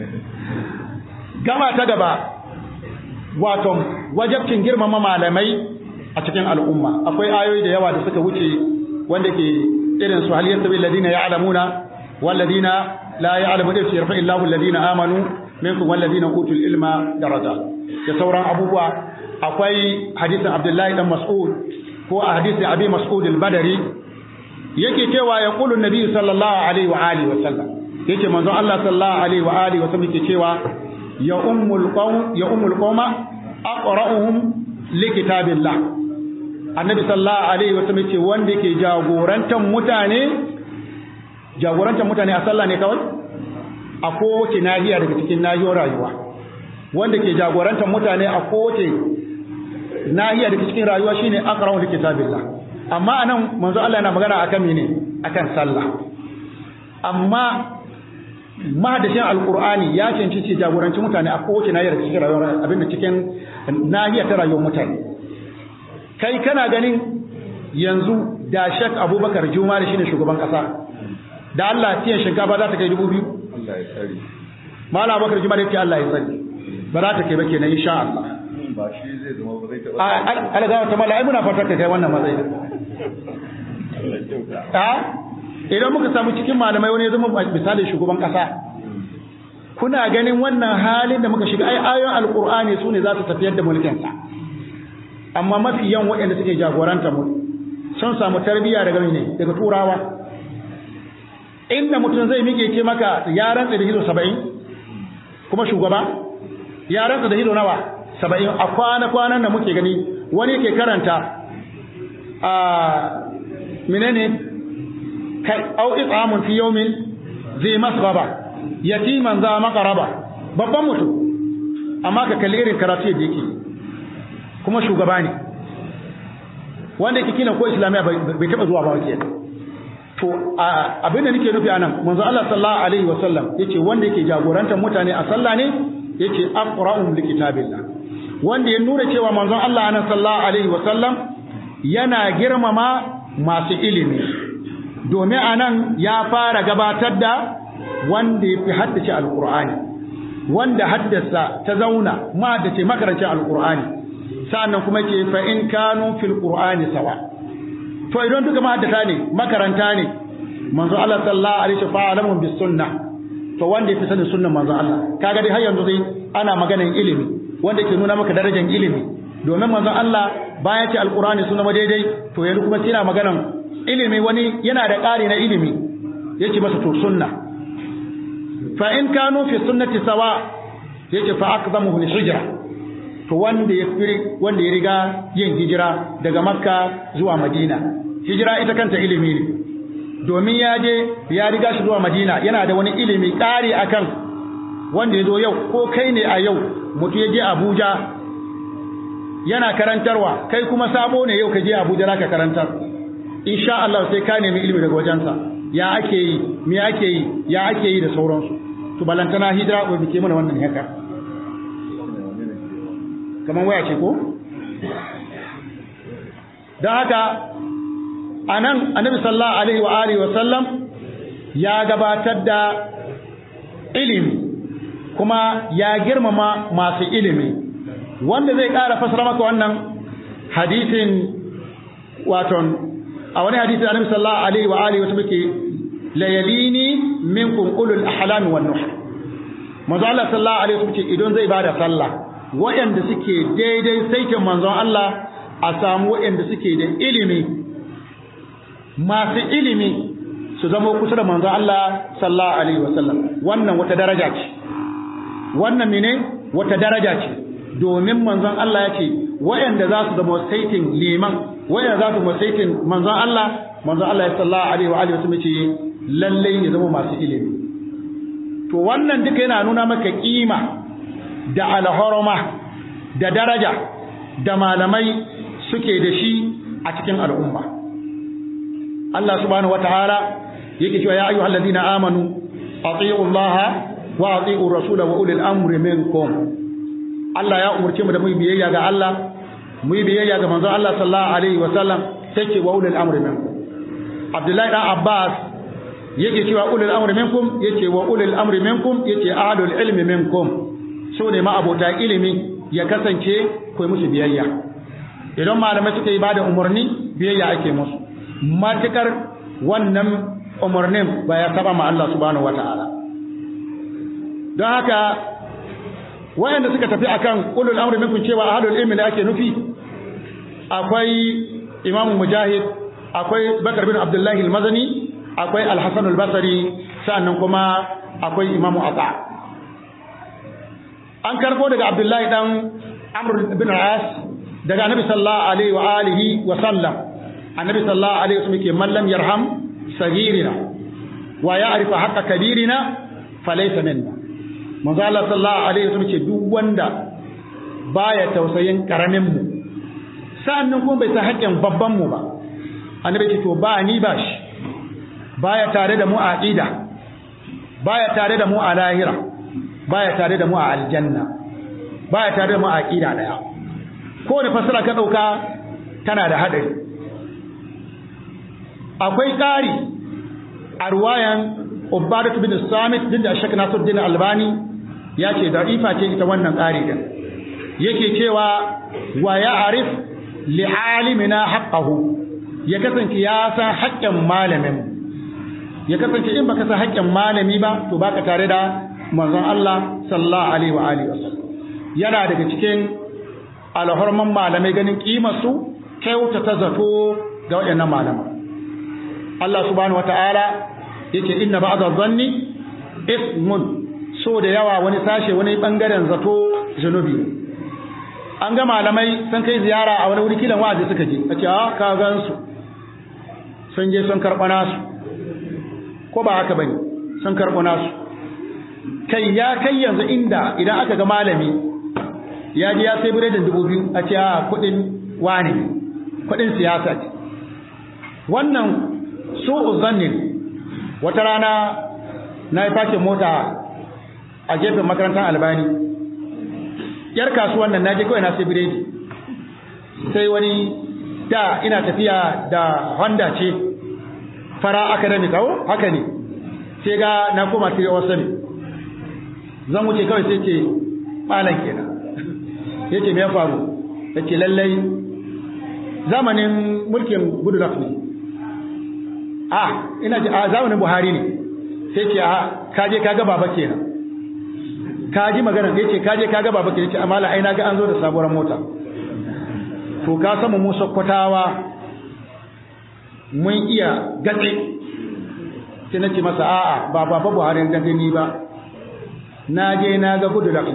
gama ta gaba wato wajabcin girmama malamai a cikin al'umma akwai ayoyi da yawa da suka wuce wanda ke irin su hal yastawi alladhina ya'lamuna wal ladina la ya'lamu da yarfa illahu alladhina amanu minkum wal ladina utul ilma daraja da sauran abubuwa akwai hadisin Abdullahi dan Mas'ud ko a hadisin Abi Mas'ud al-Badri yake cewa ya qulu nabi sallallahu alaihi wa alihi wa sallam yake manzon Allah sallallahu alaihi wa alihi wa sallam yake cewa ya ummul qawm ya ummul qawma aqra'uhum li kitabillah annabi sallallahu alaihi wa sallam yake wanda yake jagorantan mutane jagorantan mutane a sallah ne kawai a kowace nahiya daga cikin nahiyoyin rayuwa wanda ke jagorantan mutane a kowace nahiya daga cikin rayuwa shine aqra'u li kitabillah amma anan manzo Allah yana magana akan mene akan sallah amma mahadashin alkur'ani ya cancanci jagoranci mutane a kowace nahiyar cikin rayuwar abinda cikin nahiyar ta rayuwar mutane kai kana ganin yanzu da shek abubakar juma da shine shugaban kasa da Allah tiyan shinkafa za ta kai dubu biyu Allah ya tsari mala abubakar juma da yake Allah ya tsari ba za ta kai ba kenan insha Allah ba shi zai zama ba zai taɓa algawa ta mala ai muna fatar ka kai wannan matsayi a idan muka samu cikin malamai wani ya zama misalin shugaban kasa kuna ganin wannan halin da muka shiga ai ayoyin alkur'ani su ne za su tafiyar da mulkinsa amma mafi yan waɗanda suke jagoranta mu sun samu tarbiyya daga ne daga turawa inda mutum zai mike ce maka ya rantsa da hizo saba'in kuma shugaba ya rantsa da hizo nawa saba'in a kwana-kwanan da muke gani wani ke karanta a menene kai au it'amun fi yawmin zai masghaba yatiman za maqraba babban mutum amma ka kalli irin karatu da yake kuma shugaba ne wanda yake kila ko islamiya bai taba zuwa ba wake to abin da nake nufi anan manzo Allah sallallahu alaihi wasallam yace wanda yake jagorantar mutane a sallah ne yace aqra'um likitabillah wanda ya nuna cewa manzon Allah anan sallallahu alaihi wasallam yana girmama masu ilimi domin anan ya fara gabatar da wanda ya fi haddace alkur'ani wanda haddasa ta zauna ma da ce makarancin alkur'ani sa'annan kuma ce fa in kanu fil qur'ani sawa to idan duka mahaddata ne makaranta ne manzo Allah sallallahu alaihi wa sallam bis sunnah to wanda yafi sanin sunnan manzon Allah kaga dai har yanzu dai ana maganar ilimi wanda ke nuna maka darajar ilimi domin manzon Allah bayan ce alqur'ani sunna ma daidai to yanzu kuma yana maganar ilimi wani yana da ƙari na ilimi yake masa to sunna fa in kanu fi sunnati sawa yake fa aqdamuhu al-hijra to wanda ya wanda ya riga yin hijira daga makka zuwa madina hijira ita kanta ilimi ne domin ya je ya riga shi zuwa madina yana da wani ilimi ƙari akan wanda ya zo yau ko kai ne a yau mutu ya je abuja yana karantarwa kai kuma sabo ne yau ka je abuja za ka karantar insha Allah sai ka nemi ilimi daga wajensa ya ake yi me ake yi ya ake yi da sauransu to balantana hijira ko bike mana wannan haka kaman waya ce ko don haka anan annabi sallallahu alaihi wa alihi wa sallam ya gabatar da ilimi kuma ya girmama masu ilimi wanda zai ƙara fasara maka wannan hadisin waton a wani hadisi annabi sallallahu alaihi wa alihi wa sallam ke layalini minkum ulul ahlami wan nuh manzo Allah sallallahu alaihi wa sallam ce idan zai bada sallah waɗanda suke daidai saitin manzon Allah a samu waɗanda suke da ilimi masu ilimi su zama kusa da manzon Allah sallallahu alaihi wasallam wannan wata daraja ce wannan mene wata daraja ce domin manzon Allah ya ce waɗanda za su zama saitin liman waɗanda za su zama saitin manzon Allah manzon Allah sallallahu alaihi wa alihi wasallam ce lalle ya zama masu ilimi to wannan duka yana nuna maka kima da alhorma da daraja da malamai suke da shi a cikin al'umma Allah subhanahu wataala yake cewa ya ayyuhal ladina amanu atiiu Allah wa atiiu rasula wa ulil amri minkum Allah ya umurce mu da mu biyayya ga Allah mu biyayya ga manzon Allah sallallahu alaihi wa sallam sai ce wa ulil amri minkum Abdullahi dan Abbas yake cewa ulil amri minkum yace wa ulil amri minkum yace ahlul ilmi minkum so ne ma abota ilimi ya kasance kai musu biyayya idan malamai suka yi bada umarni biyayya ake musu matukar wannan umarnin ba ya saba ma Allah subhanahu wata'ala don haka wayanda suka tafi akan ulul amri minkum cewa ahlul ilmi da ake nufi akwai Imam Mujahid akwai Bakar bin Abdullah al-Mazani akwai Al-Hasan al-Basri sannan kuma akwai Imam Atha an karbo daga Abdullahi dan Amr bin As daga Annabi sallallahu alaihi wa alihi wa sallam Annabi sallallahu alaihi wa sallam ke mallam yarham sagirina wa ya'rifu haqqa kabirina falaysa minna manzo Allah sallallahu alaihi wa sallam ce duk wanda baya tausayin karamin mu sannan kuma bai san haƙƙin babban mu ba annabi ce to ba ni ba shi baya tare da mu a aqida baya tare da mu a lahira baya tare da mu a aljanna baya tare da mu a aqida daya ko da fasara ka dauka tana da hadari akwai ƙari a ruwayan Ubadat bin Samit din da Sheikh Nasiruddin Albani ya ce da'ifa ce ita wannan ƙari din yake cewa wa ya'rif li'alimina haqqahu ya kasance ya san haƙƙin malamin ya kasance in baka san haƙƙin malami ba to baka tare da manzon Allah sallallahu alaihi wa alihi wasallam yana daga cikin alhorman malamai ganin kimar su kyauta ta zato ga waɗannan malaman Allah subhanahu wata'ala yake inna ba'da dhanni ismun so da yawa wani sashe wani bangaren zato zanubi an ga malamai sun kai ziyara a wani wuri kilan wa'azi suka je a ce a ka gan su sun je sun karɓa nasu ko ba haka bane sun karɓa nasu kai ya kai yanzu inda idan aka ga malami ya ji ya sai biredin dubu biyu a ce a kuɗin wane kuɗin siyasa ce wannan su uzannin wata rana na yi fashin mota a gefen makarantar albani yar kasuwan nan naje kawai na sai biredi sai wani da ina tafiya da Honda ce fara academic awo haka ne sai ga na koma sai wasu ne zan wuce kawai sai ce malam kenan yace me ya faru yace lallai zamanin mulkin Goodluck ne a ina ji a zamanin Buhari ne sai ce a kaje kaga baba kenan ka ji magana sai ce kaje kaga baba kenan ce amala ai na ga an zo da sabuwar mota to ka samu mu sakkwatawa mun iya gatse sai na ce masa a'a ba baba Buhari ga gani ba na je na ga gudu da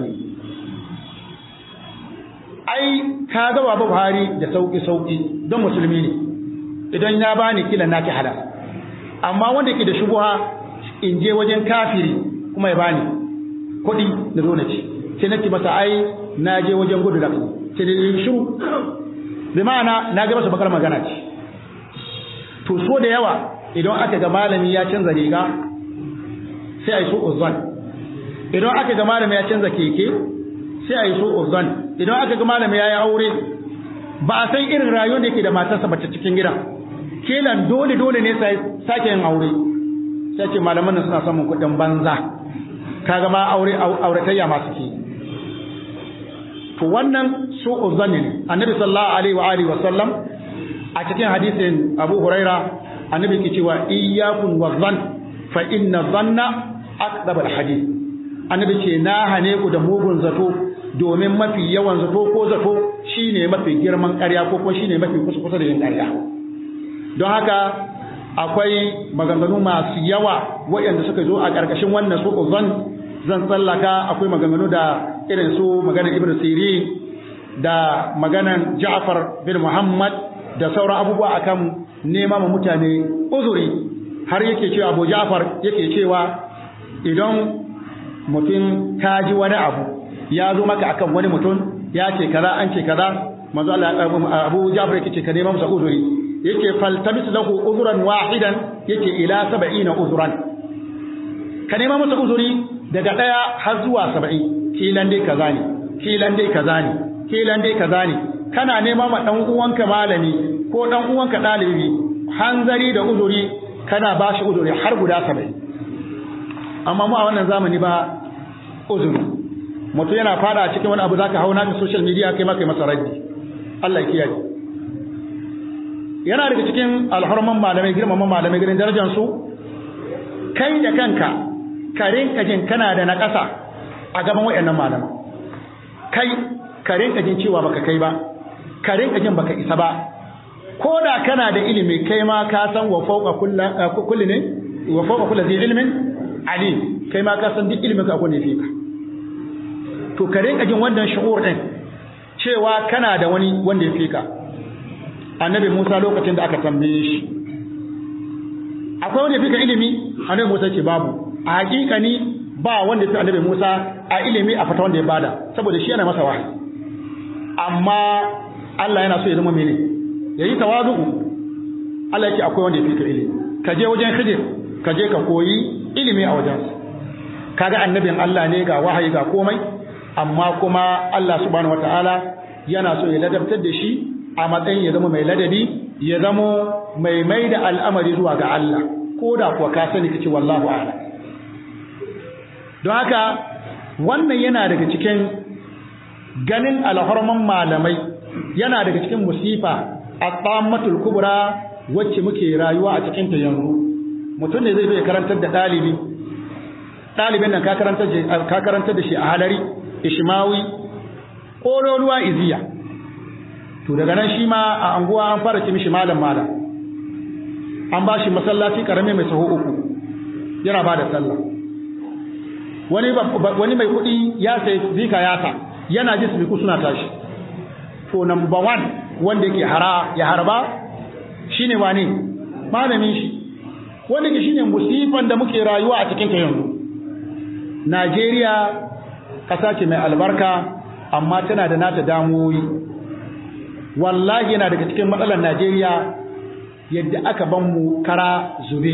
ai ka ga baba Buhari da sauki sauki don musulmi ne idan ya bani kila naki halal amma wanda ke da shubuha in je wajen kafiri kuma ya bani kuɗi da zo na ci sai na ce masa ai na je wajen gudu da sai da yin shiru bi ma'ana na ga masa bakar magana ce to so da yawa idan aka ga malami ya canza riga sai a yi so uzan idan aka ga malami ya canza keke sai a yi so uzan idan aka ga malami ya yi aure ba a san irin rayuwar da yake da matarsa bace cikin gida kelan dole dole ne sai sake yin aure sai ce malaman nan suna samun kuɗin banza kaga ma aure auratayya masu ke to wannan su uzanni ne annabi sallallahu alaihi wa alihi wa sallam a cikin hadisin Abu Huraira annabi ke cewa iyyakum wa dhann fa inna dhanna aqdab al hadith annabi ce na hane ku da mugun zato domin mafi yawan zato ko zato shine mafi girman ƙarya ko kuma shine mafi kusa kusa da yin ƙarya don haka akwai maganganu masu yawa waɗanda suka zo a ƙarƙashin wannan su uzan zan tsallaka akwai maganganu da irin su maganar ibn sirin da maganar ja'far bin muhammad da sauran abubuwa akan nema ma mutane uzuri har yake cewa abu ja'far yake cewa idan mutum ka ji wani abu ya zo maka akan wani mutum ya ce kaza an ce kaza manzo Allah abu ja'far yake ce ka nema masa uzuri yake faltamis lahu uzran wahidan yake ila 70 uzran ka nema masa uzuri daga daya har zuwa 70 kilan dai kaza ne kilan dai kaza ne kilan dai kaza ne kana nema ma dan uwanka malami ko dan uwanka dalibi hanzari da uzuri kana bashi uzuri har guda 70 amma mu a wannan zamani ba uzuri mutum yana fada cikin wani abu zaka hauna ka social media kai maka masa raddi Allah ya kiyaye yana daga cikin alhurman malamai girmaman malamai gidan darajar su kai da kanka ka rinka jin kana da naƙasa a gaban wayannan malaman kai ka rinka jin cewa baka kai ba ka rinka jin baka isa ba ko da kana da ilimi kai ma ka san wa fawqa kulli ne wa fawqa kulli zai ilmin alim kai ma ka san duk ilimin ka akwai ne fika to ka rinka jin wannan shuhur din cewa kana da wani wanda ya fika annabi Musa lokacin da aka tambaye shi akwai wanda fika ilimi annabi Musa ce babu a hakika ni ba wanda fi annabi Musa a ilimi a fata wanda ya bada saboda shi yana masa wahayi amma Allah yana so ya zama mene yayi tawazu Allah yake akwai wanda fika ilimi ka je wajen Khidir ka je ka koyi ilimi a wajen kaga annabin Allah ne ga wahayi ga komai amma kuma Allah subhanahu wataala yana so ya ladabtar da shi a matsayin ya zama mai ladabi ya zama mai mai da al'amari zuwa ga Allah ko da kuwa ka sani kace wallahu a'lam don haka wannan yana daga cikin ganin alhorman malamai yana daga cikin musifa at-tammatul kubra wacce muke rayuwa a cikin ta yanzu mutum ne zai zo ya karantar da dalibi dalibin nan ka karantar ka karantar da shi a halari ishmawi kololuwa iziya to daga nan shi ma a anguwa an fara ci mishi malam malam an ba shi masallaci karame mai saho uku yana ba da sallah wani wani mai kuɗi ya sai zika yasa yana ji su suna tashi to number one wanda yake hara ya harba shine wane malamin shi wanda ke shine musifan da muke rayuwa a cikin ta yanzu Najeriya ƙasa ce mai albarka amma tana da nata damuwoyi wallahi yana daga cikin matsalar Najeriya yadda aka ban mu kara zube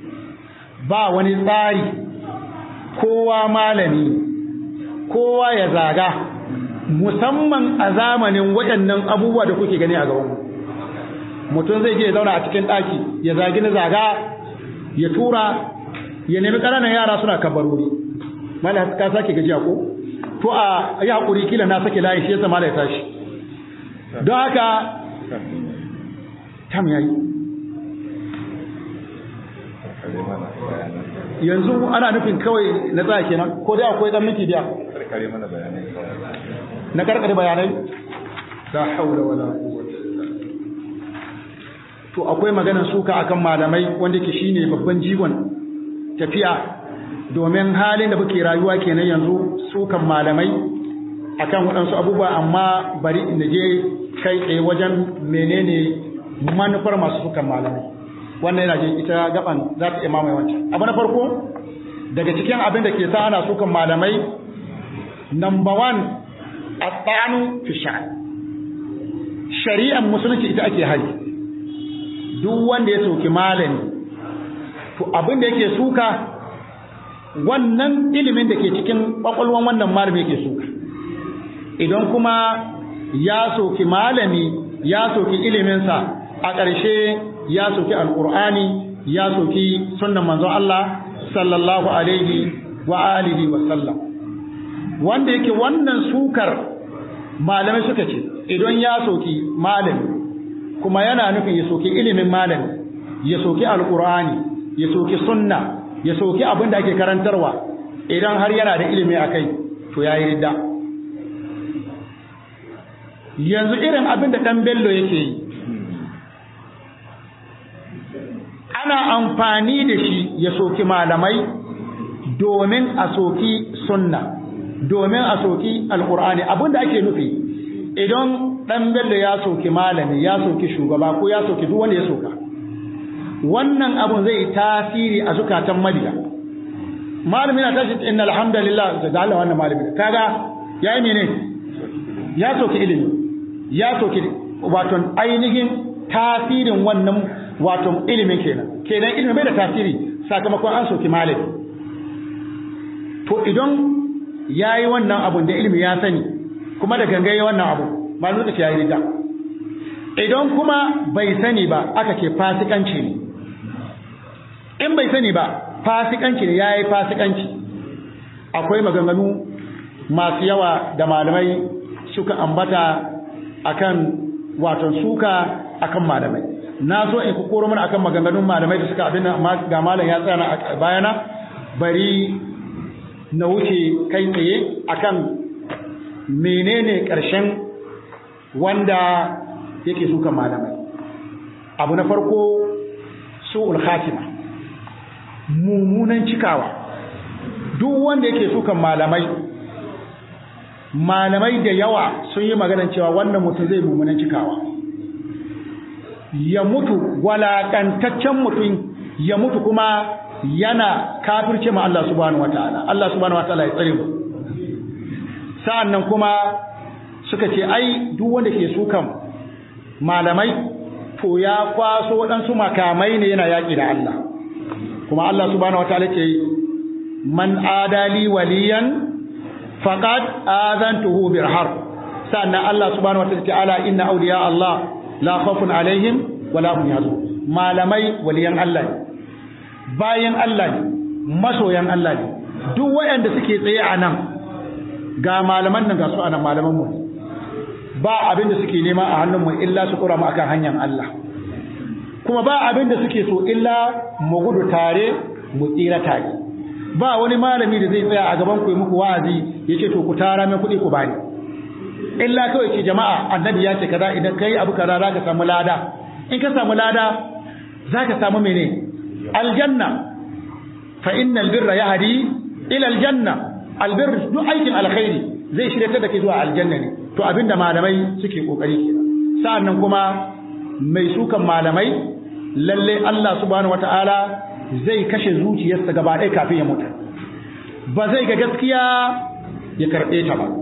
ba wani tsari kowa malami kowa ya zaga musamman a zamanin waɗannan abubuwa da kuke gani a gaban mutum zai je ya zauna a cikin ɗaki ya zagi na zaga ya tura ya nemi ƙananan yara suna kabarori mala ka sake gajiya ko to a yi haƙuri kila na sake layi shi yasa mala ya tashi don haka tam yayi yanzu ana nufin kawai na tsaya kenan ko dai akwai dan miki biya karkare mana bayanai kawai na karkare bayanai la haula wala quwwata illa billah to akwai maganar suka akan malamai wanda ke shine babban jigon tafiya domin halin da muke rayuwa kenan yanzu sukan malamai akan waɗansu abubuwa amma bari in je kai tsaye wajen menene manufar masu sukan malamai wannan yana jin ita gaban za ta iya mamaye wancan abu na farko daga cikin abin da ke sa ana sukan malamai number one at-tanu fi sha'n shari'ar musulunci ita ake hari duk wanda ya soki malami to abin da yake suka wannan ilimin da ke cikin kwakwalwan wannan malami yake suka idan kuma ya soki malami ya soki iliminsa a ƙarshe ya soki alƙur'ani ya soki sunnan manzon Allah sallallahu alaihi wa alihi wa sallam wanda yake wannan sukar malamai suka ce idan ya soki malami kuma yana nufin ya soki ilimin malami ya soki alƙur'ani ya soki sunna ya soki abin da ake karantarwa idan har yana da ilimi a kai to ya yi ridda yanzu irin abin da ɗan bello yake yi ana amfani da shi ya soki malamai domin a soki sunna domin a soki alkur'ani abin da ake nufi idan ɗan bello ya soki malami ya soki shugaba ko ya soki duk wanda ya soka wannan abun zai tasiri a zukatan mabiya malami na tashi inna alhamdulillah da Allah wannan malami kaga yayi mene ya soki ilimi ya soki wato ainihin tasirin wannan wato ilimin kenan kenan ilimin bai da tasiri sakamakon an soki malami to idan yayi wannan abun da ilimi ya sani kuma da gangaye wannan abu malamin da yayi rida idan kuma bai sani ba aka ce fasikanci ne in bai sani ba fasikanci ne yayi fasikanci akwai maganganu masu yawa da malamai suka ambata akan wato suka akan malamai na so in ku koro mana akan maganganun malamai da suka abin ga malam ya tsaya a bayana bari na wuce kai tsaye akan menene ƙarshen wanda yake suka malamai abu na farko su'ul khatima mummunan cikawa duk wanda yake sukan malamai malamai da yawa sun yi maganar cewa wannan mutum zai mummunan cikawa ya mutu walakantaccen mutum ya mutu kuma yana kafirce ma Allah subhanahu wataala Allah subhanahu wataala ya tsare mu sa'annan kuma suka ce ai duk wanda ke sukan malamai to ya kwaso waɗansu makamai ne yana yaƙi da Allah kuma Allah subhanahu wataala ce man adali waliyan faqad azantuhu bil harb sannan Allah subhanahu wataala ce ala inna awliya Allah la khawfun alaihim wala hum yahzanun malamai waliyan Allah ne bayan Allah ne masoyan Allah ne duk waɗanda suke tsaye a nan ga malaman nan ga su anan malaman mu ba abin da suke nema a hannun mu illa su kura mu akan hanyar Allah kuma ba abin da suke so illa mu gudu tare mu tsira tare ba wani malami da zai tsaya a gaban ku yi muku wa'azi ya ce to ku tara min kuɗi ku bani illa kawai ce jama'a annabi ya ce kaza idan kai abu kaza za ka samu lada in ka samu lada za ka samu mene aljanna fa innal birra yahdi ila aljanna albir duk aikin alkhairi zai shirya da kai zuwa aljanna ne to abinda malamai suke kokari kenan sa'annan kuma mai sukan malamai lalle Allah subhanahu wataala zai kashe zuciyarsa gaba ɗaya kafin ya mutu ba zai ga gaskiya ya karɓe ta ba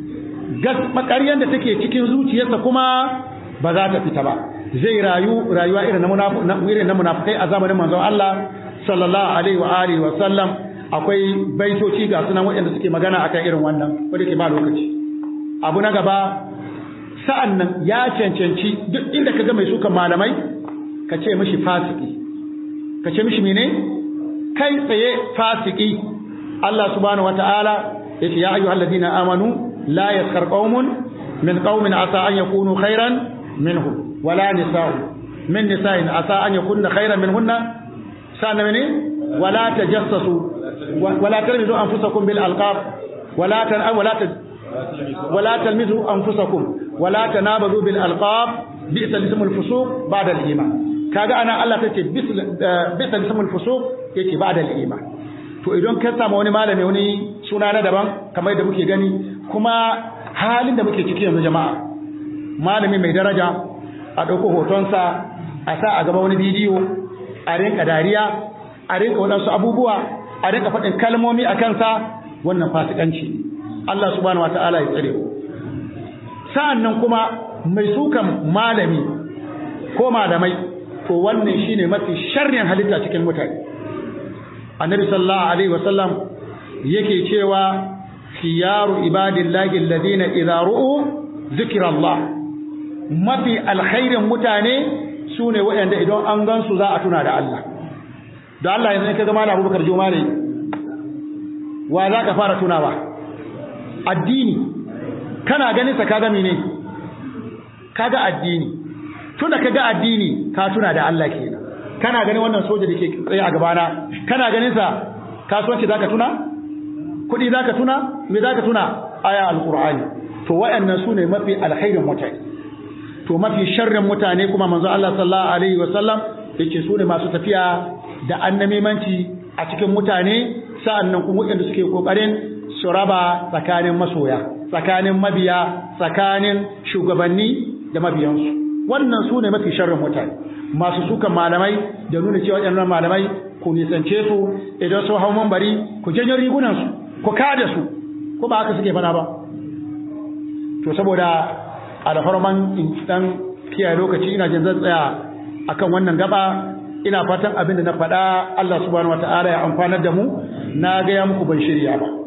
ƙaryar da take cikin zuciyarsa kuma ba za ta fita ba zai rayu rayuwa irin na irin na munafikai a zamanin manzon Allah sallallahu alaihi wa alihi wa sallam akwai baitoci ga sunan waɗanda suke magana akan irin wannan wanda ke ba lokaci abu na gaba sa'an nan ya cancanci duk inda ka ga mai sukan malamai ka ce mishi fasiki ka ce mishi mene kai tsaye fasiki Allah subhanahu wataala yace ya ayyuhal ladina amanu la yaskar qaumun min qaumin asa an yakunu khairan minhum wala nisa'u min nisa'in asa an yakunna khairan minhunna sana mene wala tajassasu wala talmizu anfusakum bil alqab wala tan wala wala talmizu anfusakum wala tanabazu bil alqab bi'sa ismul fusuq ba'da al iman kaga ana Allah tace bi'sa ismul fusuq yake ba'da al iman to idan ka samu wani malami wani suna na daban kamar da muke gani kuma halin da muke ciki yanzu jama'a malami mai daraja a ɗauko hotonsa a sa a gaba wani bidiyo a rinka dariya a rinka waɗansu abubuwa a rinka faɗin kalmomi a kansa wannan fasikanci Allah subhanahu wa ta'ala ya tsare sa'an nan kuma mai sukan malami ko malamai to wannan shine mafi sharrin halitta cikin mutane annabi sallallahu alaihi wasallam yake cewa khiyaru ibadillahi alladhina idza ru'u zikrallah mafi alkhairin mutane sune waɗanda idan an gansu za a tuna da Allah da Allah yanzu ka zama na Abubakar Jumare wa za ka fara tunawa addini kana ganin sa kaga mene kaga addini tunda kaga addini ka tuna da Allah kenan kana ganin wannan soja dake tsaye a gabana kana ganin sa kasuwanci zaka tuna kudi zaka tuna me zaka tuna aya alqur'ani to wayannan sune mafi alkhairin mutane to mafi sharrin mutane kuma manzo Allah sallallahu alaihi wasallam yake sune masu tafiya da annamimanci a cikin mutane sa'annan kuma wanda suke kokarin su raba tsakanin masoya tsakanin mabiya tsakanin shugabanni da mabiyansu wannan sune mafi sharrin mutane masu sukan malamai da nuna cewa waɗannan malamai ku nisance su idan sun hau mambari ku janyo rigunansu ku kada su ko ba haka suke fana ba to saboda a da farman dan kiyaye lokaci ina jin zan tsaya akan wannan gaba ina fatan abin da na faɗa Allah subhanahu wataala ya amfanar da mu na ga ya muku ban shirya ba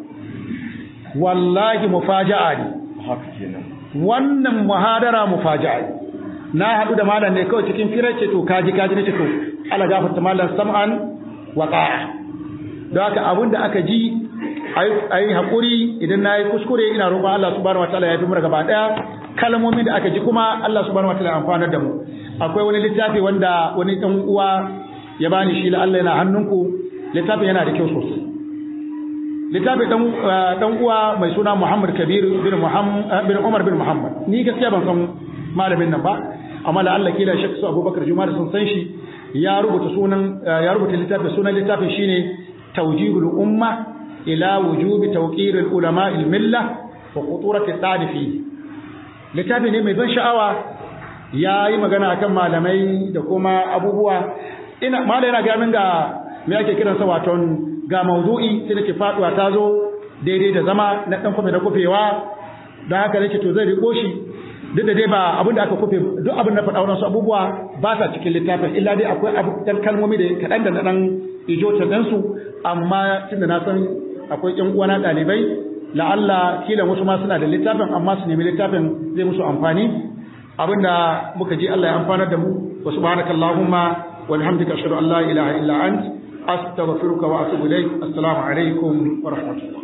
wallahi mufaja'a ne haka kenan wannan muhadara mufaja'a ne na haɗu da malam ne kawai cikin firar ce to kaji kaji ne ce to ala gafarta malam sam'an wa ta'a don haka abin da aka ji ayi haƙuri idan na yi kuskure ina roƙon Allah subhanahu wataala ya fi mu gaba ɗaya kalmomin da aka ji kuma Allah subhanahu wataala ya amfanar da mu akwai wani littafi wanda wani ɗan uwa ya bani shi la Allah yana hannunku littafin yana da kyau sosai littafi dan uwa mai suna Muhammad Kabir bin Muhammad bin Umar bin Muhammad ni gaskiya ban san malamin nan ba amma la Allah kila shakku Abubakar Jumar sun san shi ya rubuta sunan ya rubuta littafin sunan littafin shine Tawjihul Umma ila wujubi tawqir al-ulama al-millah wa khuturat al fi littafi ne mai ban sha'awa yayi magana akan malamai da kuma abubuwa ina malai yana ga min ga me ake kiransa waton ga mawdu'i sai nake faduwa ta zo daidai da zama na dan kofe da kofewa don haka nake to zai riko shi duk da dai ba abin da aka kofe duk abin da faɗa wasu abubuwa ba sa cikin littafin illa dai akwai abu dan kalmomi da kaɗan da na dan ijota dan su amma tunda na san akwai ƴan uwana ɗalibai la'alla kila wasu ma suna da littafin amma su nemi littafin zai musu amfani abinda muka ji Allah ya amfanar da mu wa subhanakallahumma wa bihamdika ashhadu an la ilaha illa anta أستغفرك وأتوب إليك السلام عليكم ورحمة الله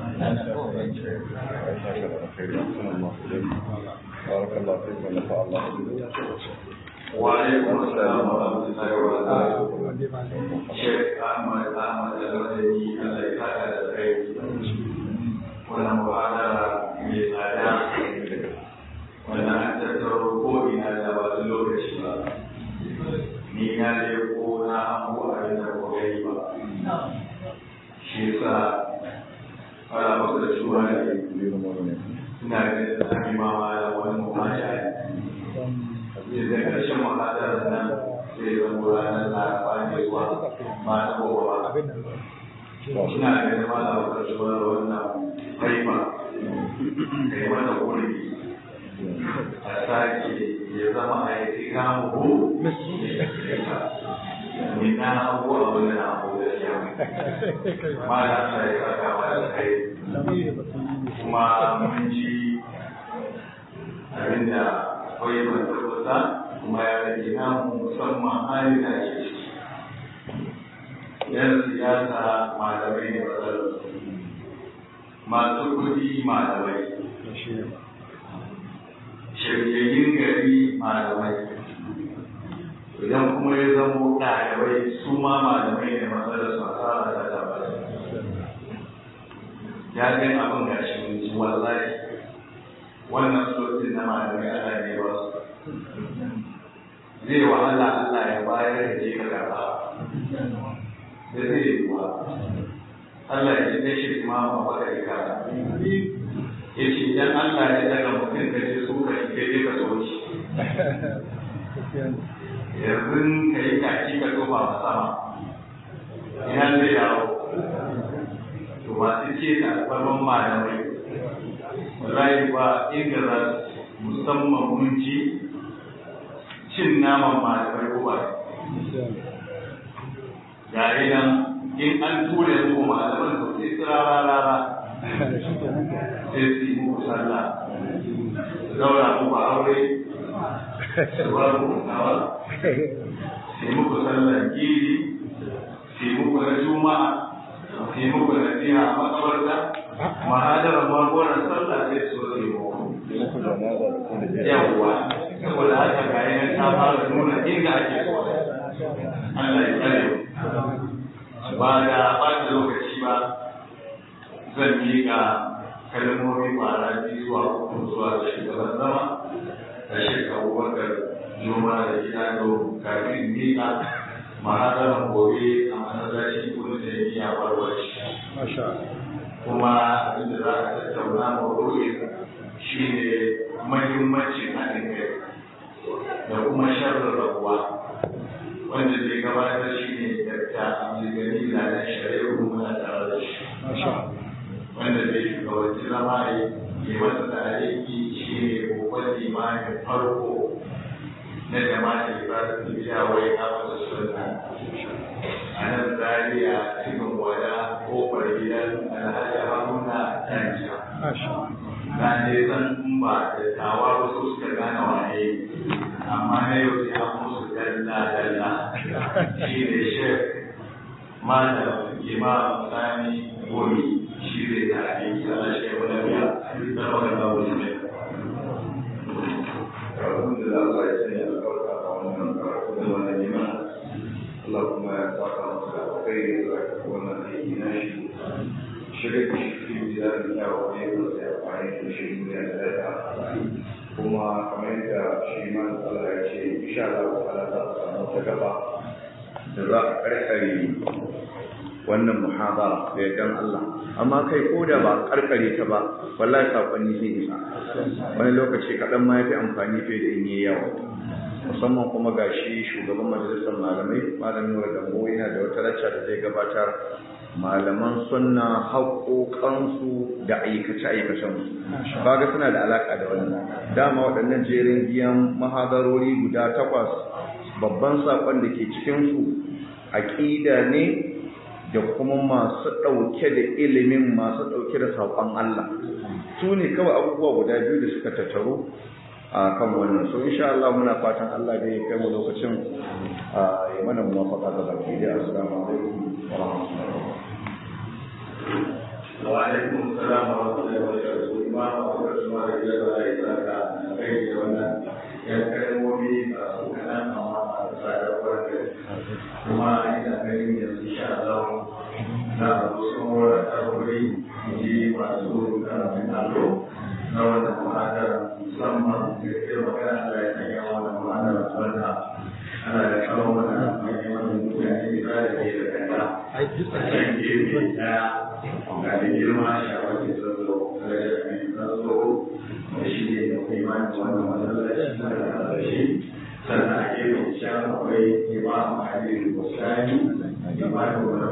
بارك الله فيك ونفع الله بك وعليكم السلام ورحمة الله وبركاته شيخ أحمد أحمد المدني الله يسعدك الخير wannan mu'adara mai tsada wanda an tattaro ko ina da ba lokaci ba ni na leko na abu a da kokari ba shi yasa fara masa da shuwa da ina da sami mama da wani mu'amala ne da ƙarshen mu'adarar nan sai zama ranar laraba ne zuwa ma na gobe ba ina da zama da wata shuwa da wannan haifa da yi mata wuri a sake ya zama a yi kama ko ni na abu abu da na abu da shi ma da sa ya saka ma da kai kuma mun ji abin da kawai ban tabbata kuma ya rage na musamman hali da ke yan siyasa malamai ne matsalar masu kudi malamai shiryayin gari malamai idan kuma ya zamo ɗalibai su ma malamai ne matsalar su ya gani abin ga shi mun ji wallahi wannan sosin na malamai Allah ne ba su zai wahala Allah ya bayar da je ka karɓa da zai yi wa Allah ya ji shi imamu baka yi kara ya ce idan Allah ya daga mutum ka je so ka yi kai ka so shi yanzu ka yi kaki ka tofa a sama ina zai dawo to masu ce ta babban malamai wallahi ba inda za su musamman mun ci cin naman malamai ko ba gare nan in an ture mu malaman to sai tsirara rara sai su yi muku sallah zaura muku aure su ba ku nawa su yi muku sallah gidi su yi muku na juma'a su yi muku na jiha a makabarta mahadarar magonar sallah sai su zo yi muku yawwa saboda haka ga yanar ta fara nuna inda ake so Allah ya tsare ba da ɓata lokaci ba zan yi ga kalmomi kwara biyu zuwa uku zuwa ga shugaban zama da shekaru bakar noma da gida da kafin miƙa mahadarar gobe a masallaci kudu da ya iya warware kuma abinda za a tattauna maudu'in shi ne mahimmancin haɗin kai da kuma sharrin rabuwa wanda zai gabatar shi ne dakta abdulgani na da shari'ar muna tare da shi wanda zai shugabanci zama ne ke masa da aiki shi ne babban limamin farko na jama'a ibrahim biya wai na masa sunna a nan zaria cikin wada kofar gidan alhaji haruna tanjiya na ne san in ba da tawa wasu suka gane waye amma na yau sai an musu dalla dalla shi ne shek malam imam sani gomi shi zai tafi sana shi wani biya da magana wasu ne alhamdulillah Allah ya sanya albarka a wannan karatu da wannan neman Allah kuma ya saka masa alkhairi da wannan aiki na shi shirin da shi cikin gidan yawo ne da sai amfani da shi duniya da dada kuma kamar yadda shi ma Allah ya ce insha Allah ta'ala za a samu ta gaba da za a karkare wannan muhabara da yardan Allah amma kai ko da ba karkare ta ba wallahi sakonni zai isa wani lokaci kaɗan ma yafi amfani fiye da in yi yawa musamman kuma ga shi shugaban majalisar malamai malamin wa dambo yana da wata lacca da zai gabatar malaman sunna haƙoƙansu da aikace-aikacensu kaga suna da alaƙa da wannan dama waɗannan jerin biyan mahadarori guda takwas babban saƙon da ke cikinsu aƙida ne da kuma masu ɗauke da ilimin masu ɗauke da saƙon Allah su ne kawai abubuwa guda biyu da suka tattaru a kan wannan so insha Allah muna fatan Allah da ya kai mu lokacin ya mana muwafaka ga baki da assalamu alaikum wa rahmatullahi wa alaikum assalam wa rahmatullahi wa barakatuh ma wa rahmatullahi wa barakatuh kai da wannan yan kalmomi a kanan amma a tsadar barka kuma ina ganin yanzu insha Allah na wasu wura tarwuri ji masu karamin allo na wannan muhadara musamman da ke magana da ya sanya wannan muhadara wanda ana da kawo mana mai wannan mutane da da ke da kanta a can gefe daya ga da girma shawarci zazzo da ya sanya zazzo da shi ne da imanin wannan masallaci na da shi sannan a gefen can akwai imam ali bukari imanin